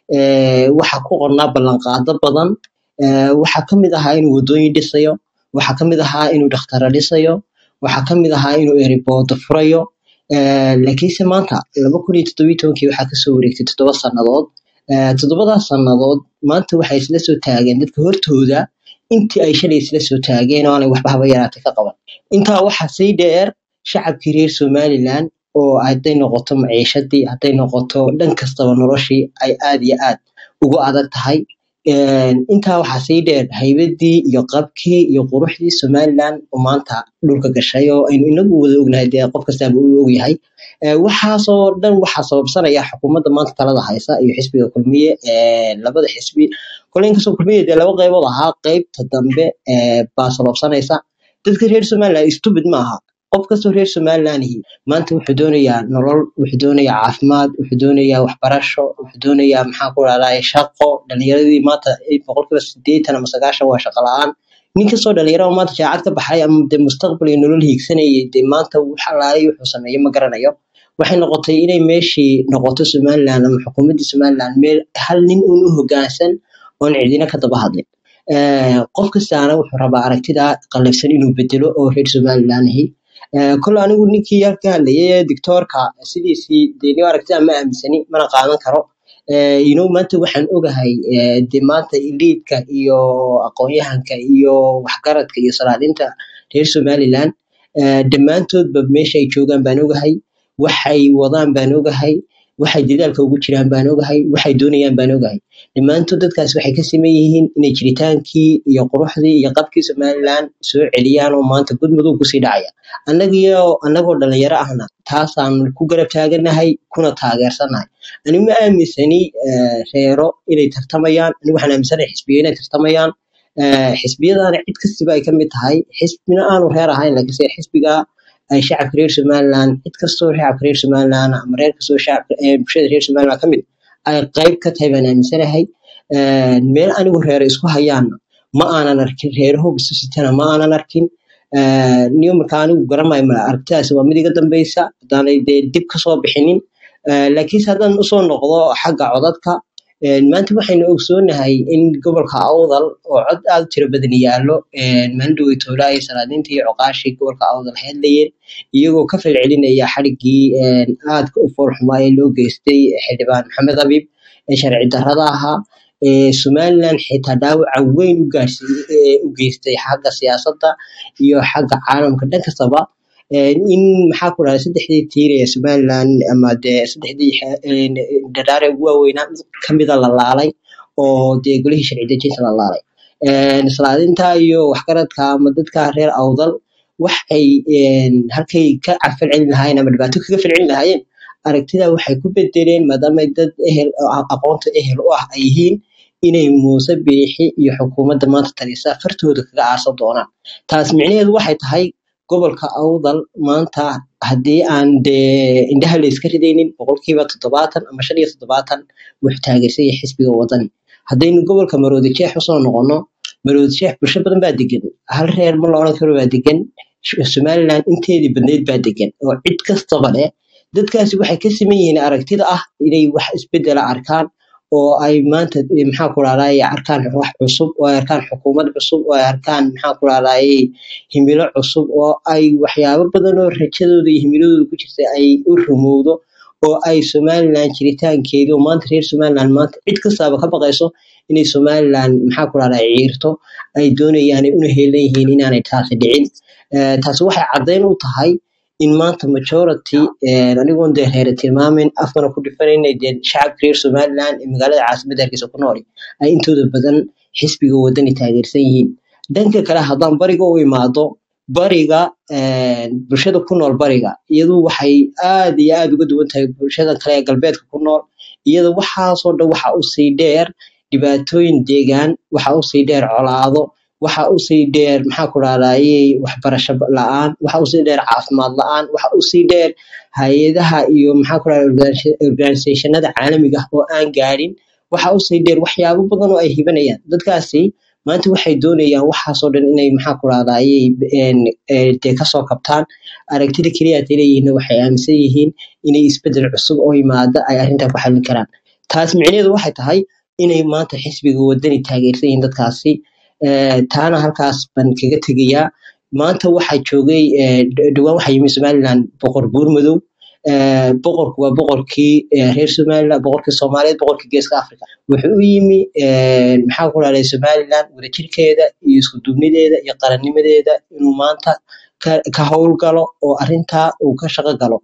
Ee, waxaa ku qornaa ballanqaado badan Ee, waxaa ka mid ahaa inuu wadooyin dhisayo waxaa ka mid ahaa inuu dhakhtaro dhisayo waxaa ka mid ahaa inuu eriboodo furayo Ee, laakiinse maanta laba kun iyo toddobiyo tobankii waxaa kasoo wareegtay toddoba sannadood Ee, toddobadaas sannadood maanta waxay isla soo taageen dadka hortooda intii ay shalay isla soo taageen oo aanay waxba haba yaraatay ka qaban intaa waxaa sii dheer shacabkii reer somaliland oo hadday noqoto maciishadii hadday noqoto dhan kastaba noloshii ay aad iyo aad ugu adag tahay Een, intaa waxaa sii dheer haybadii iyo qabkii iyo quruxdii somaliland oo maanta dhulka gashay oo aynu inagu wada ognahay dee qof kastaaba uu ogyahay Ee, waxaasoo dhan waxaa sababsanaya xukuumadda maanta talada haysa iyo xisbiga kulmiye ee, labada xisbi kole inkastoo kulmiye dee laba qaybood ahaa qaybta dambe ee, baa sababsanaysa dadka reer somaliland stupid ma aha qof kastoo reer somaliland ihi maanta wuxuu doonayaa nolol wuxuu doonayaa caafimaad wuxuu doonayaa waxbarasho wuxuu doonayaa maxaa ku dhahdaa shaqo dhalinyaradii maanta eh, boqolkiiba sideetan ama sagaashan waa shaqo la-aan nin kastoo dhalinyaro oo maanta jaacad ka baxay ama dee mustaqbal iyo nolol hiigsanayay dee maanta wax alaalay wuxuu sameeyo ma garanayo waxay noqotay inay meeshii noqoto somaliland ama xukuumaddii somaliland meel hal nin uun u hoggaansan oon cidina ka daba hadlin Ee, qof kastaana wuxuu rabaa aragtida qallafsan inuu bedelo oo reer somaliland ahi Ee, kole anigu ninkii yar ka hadlayay ee dictoorka sidiisii dee nin aragtida ma aaminsani mana qaadan karo Ee, you know maanta waxaan ogahay ee, dee maanta eliitka iyo aqoon-yahanka iyo waxgaradka iyo salaadinta reer somaliland ee, dhammaantoodba meesha ay joogaan baan ogahay waxay wadaan baan ogahay waxay dadaalka ugu jiraan baan ogahay waxay doonayaan baan ogahay dhammaantood dadkaas waxay ka siman yihiin inay jiritaankii iyo quruxdii iyo qabkii somaliland soo celiyaan oo maanta gudmudug kusii dhacaya annagiyo annagoo dhalinyaro ahna taasaan ku garab taaganahay kuna taageersanahay ani ma aaminsani eh, reero inay tartamayaan ani waxaan aaminsanahay xisbiya inay tartamayaan Eh, xisbiyadana cid kastiba ay ka mid tahay xisbina aanu reer ahayn laakiinse xisbiga ay shacabka reer somaliland cid kastoo shacabka reer somaliland ama reer kastoo shacabka ee bulshada reer somaliland ka mid ay qayb ka tahay baan aaminsanahay Ee, meel anigu reero isku hayaana ma aanan arkin reeraho bisusitana ma aanan arkin Ee, niyo markaa anigu garamayo mala aragtidaasi waa mid iga dambeysa haddaanay dee dib kasoo bixinin Ee, laakiinse haddaan usoo noqdo xagga codadka Een, maanta waxaynu ogsoonahay in gobolka awdal oo cod aad u tiro badan yaallo maandhowey toolaa iyo salaadiinta iyo coqaashii gobolka awdal heedlayeen iyagoo ka falcelinaya xadhiggii een, aadka u foolxumaa ee loo geystay xildhibaan maxamed abiib ee sharci darrada ahaa ee somaliland xitaa dhaawaca weyn u gaarsiiyey ee u geystay xagga siyaasadda iyo xagga caalamka dhan kastaba Een, in maxaa ku dhahday saddexdii tiir ee somaliland ama dee saddexdii xe- een, dharaare ugu waaweynaa mid kamida la laalay oo dee golihii sharci dejinta la laalay Een, salaadinta iyo waxgaradka ama dadka reer awdal waxay een, halkay ka falcelin lahaayeen ama dhibaato kaga falcelin lahaayeen aragtida waxay ku bedeleen maadaama ay dad ehel oo a- aqoonta ehel u ah ay yihiin inay muuse biixi iyo xukuumadda maanta talisa fartooda kaga aasan doonaan taas micnaheedu waxay tahay gobolka awdal maanta haddii aan dee indhaha la iska ridaynin boqolkiiba toddobaatan ama shan iyo toddobaatan wuxuu taageersan yahay xisbiga wadani haddaynu gobolka maroodi jeex usoo noqono maroodi jeex bulsho badan baa degan hal reer ma la odhan karo baa degan Sh- somaliland inteedii badneyd baa degan oo cid kastaba leh dadkaasi waxay ka siman yihiin aragtida ah inay wax isbedela arkaan oo ay maanta eh, maxaa ku raadayay arkaan wax cusub oo ay arkaan xukuumad cusub oo ay arkaan maxaa ku raadayay himilo cusub oo ay waxyaabo badan oo rajadooda iyo himiladooda ku jirta ay u rumowdo oo ay somaliland jiritaankeedii oo maanta reer somaliland maanta cid kastaaba ka baqayso inay somaliland maxaa ku raadayay ciirto ay doonayaan ay una heelan yihiin inaanay taasi dhicin Eh, taasi waxay caddayn u tahay in maanta majority eh, anigoon dee reere tilmaamin afkana ku dhifanayna dee shacabka reer somaliland ee magaalada caasimadda hargeysa ku nool ay intooda badan xisbiga wadani taageersan yihiin dhanka kale haddaan bariga u imaado bariga eh, bulshada ku nool bariga iyadu waxay aad iyo aad uga duwan tahay bulshada kale ee galbeedka ku nool iyada waxaasoo dhan waxa usii dheer dhibaatooyin deegaan waxa usii dheer colaado waxa usii dheer maxaa ku raadayay waxbarasho la-aan waxa usii dheer caafimaad la-aan waxa usii dheer hay-adaha iyo maxaa ku raadayay organisationada caalamiga ah oo aan gaadhin waxa usii dheer waxyaabo badan oo ay hibanayaan dadkaasi maanta waxay doonayaan waxaasoo dhan inay maxaa ku raadayay dee kasoo kabtaan aragtida keliya ay leeyihiin waxay aaminsan yihiin inay isbedel cusub oo yimaada ay arrintan ku xallin karaan taas micnaheedu waxay tahay inay maanta xisbiga wadani taageersan yihiin dadkaasi Eh, taana halkaas baan kaga tegayaa maanta waxaa joogay eh, dh- dhowaan waxaa yimi somaliland boqor buurmadow Eh, boqorku waa boqorkii eh, reer somaliland boqorkii soomaaliyeed boqorkii geeska africa wuxuu u yimi eh, maxaa ku raday somaliland wadajirkeeda iyo isku duubnideeda iyo qarannimadeeda inuu maanta ka, ka howlgalo oo arrintaa uu ka shaqo galo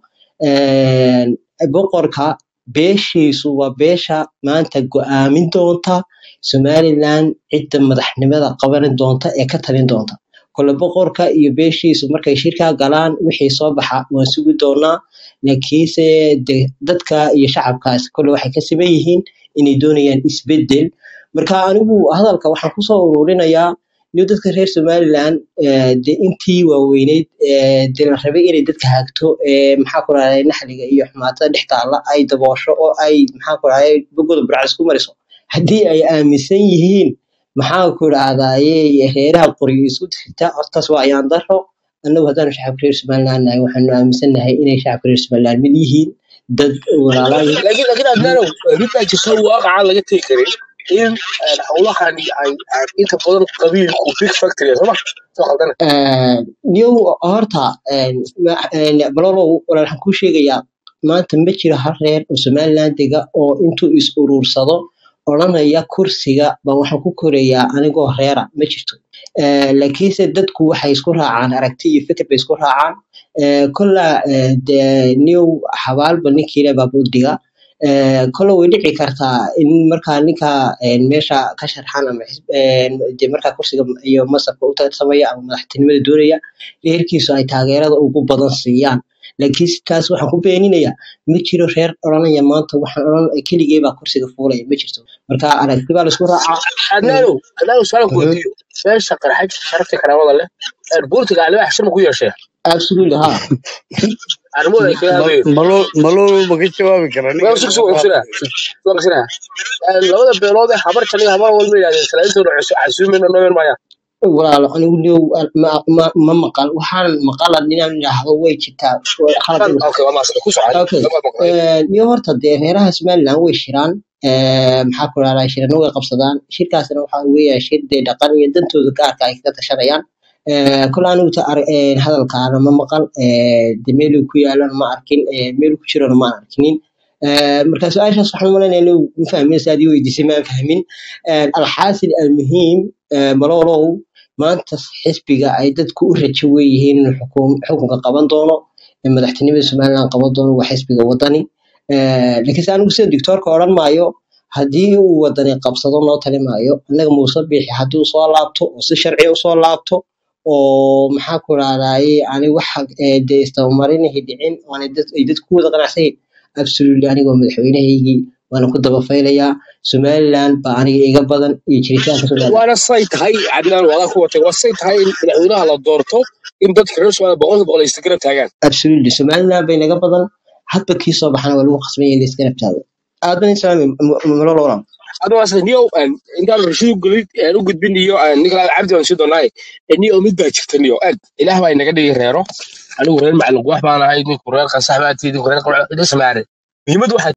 Eh, boqorka beeshiisu waa beesha maanta go'aamin doonta somaliland cidda madaxnimada qabanin doonta ee ka talin doonta kole boqorka iyo beeshiisu markay shirkaa galaan wixii soo baxa waan sugi doonaa laakiinse de dadka iyo shacabkaas kole waxay ka siman yihiin inay doonayaan isbedel marka anigu hadalka waxaan kusoo ururinayaa niyo dadka reer somaliland eh, de intii waaweyneyd eh, de la rabay inay dadka hagto eh, maxaa ku raday naxliga iyo xumaatada dhex taalla ay daboosho oo ay maxaa ku raday bogooda burcas ku mariso haddii ay aaminsan yihiin maxaa ku dhahdaye reeraha qoriyo isku jirta hortaas waa ayaan daro annagu haddaanu shacabka reer somaliland nahay waxaanu aaminsannahay inay shacabka reer somaliland mid yihiin dad walaalaa yihiin laakiin laakiin adnaanow mid baa jirta waaqaca laga tegi karin in eh, howlahan ay ay inta badan qabiilku big factory sooma soo khaldana Eh, niyow horta eh, ma- eh, malolow walaal waxaan kuu sheegayaa maanta ma jiro hal reer oo somaliland dega oo intuu is uruursado odhanaya kursiga baan waxaan ku korayaa anigoo reera ma jirto Eh, laakiinse dadku waxay isku raacaan aragti iyo fikir bay isku raacaan Eh, kolla eh, dee niyow xabaalba ninkiile baa buddiga Eh, kolle way dhici kartaa in markaa ninka eh, meesha ka sharxan ama xisb- eh, dee markaa kursiga iyo masabka u tartamaya ama madaxtinimada doonaya reerkiisu ay taageerada ugu badan siiyaan laakiin taas waxaan ku beeninayaa ma jiro reer odhanaya maanta waxaan odhan keligee baa kursiga fuulaya ma jirto marka aragti baa laisku raacaa adnaanow adnaanow su'aalan ku Mhm. weydiiyo meesha qarxaj sharafta karaamada leh ee buurtiga alibax shir ma ku yeeshee absolutely ha arrimooda ay kaga hadlayo malo malo ma ka jawaabi kara waa ninkan sug sug waa qabsina sug qabsina labada beelood ee habar janiga habar walba yidhahdeen salaantooda casuumina nooyan maayaan walaalo anigu niyow ma, ma, ma maqal waxaan maqala inaan idhaahdo way jirtaa way khalad Kan- inuu okay waa maasada ku socday okay lama maqlay Eh, niyo horta dee reeraha somaliland way shiraan Eh, maxaa ku dhahdaa shirano way qabsadaan shirkaasna waxaa weeyaa shir dee dhaqan iyo dantooda gaarka ay kaga tashanayaan Eh, kol anigu ta ar- eh, hadalkaana ma maqal eh, dee meeluu ku yaalana ma arkin eh, meeluu ku jirana ma arkinin Eh, marka su-aashaas waxaan umalaynaya inuu ma fahmin saad ii weydiisay maan fahmin Eh, alxaasil almuhiim eh, malolow maanta xisbiga ay dadku u rajo weeyihiin inuu xukum- xukunka qaban doono ee madaxtinimada somaliland qaban doono waa xisbiga wadani Eh, laakiinse anigu sida doctoorka odhan maayo haddii uu wadani qabsado noo tali maayo annaga muuse biixi haddii uu soo laabto oo si sharci usoo laabto oo maxaa ku rahdaye ani waxa eh, dee istabamarinihii dhicin oo aanay dad- ay dadku ku wada qanacsayin absolutely anigoo madaxweynahaygii waana ku daba faylayaa somaliland baa aniga iga badan iyo jiritaanka somaliland waana say tahay cadnaan wadaa ku watay waa say tahay in madaxweynaha la doorto in dadka reer Soomaaliya boqolkiiba boqol ay isgarab taagaan absolutely somaliland bay naga badan hadba kii soo baxana waa lagu qasban yahay in la iska rabtaado aad baan islaami malolo walaal adoo asla niyo intaan rashiid gulid aan u gudbin iyo aan ninka cabdi aan sii doonay niyo mid baa jirta niyo aad ilaah baa inaga dhigi reero anigu reer macalin wax baan ahay ninku reer qasax baa tiidi reer qurux ismaare muhiimadu waxay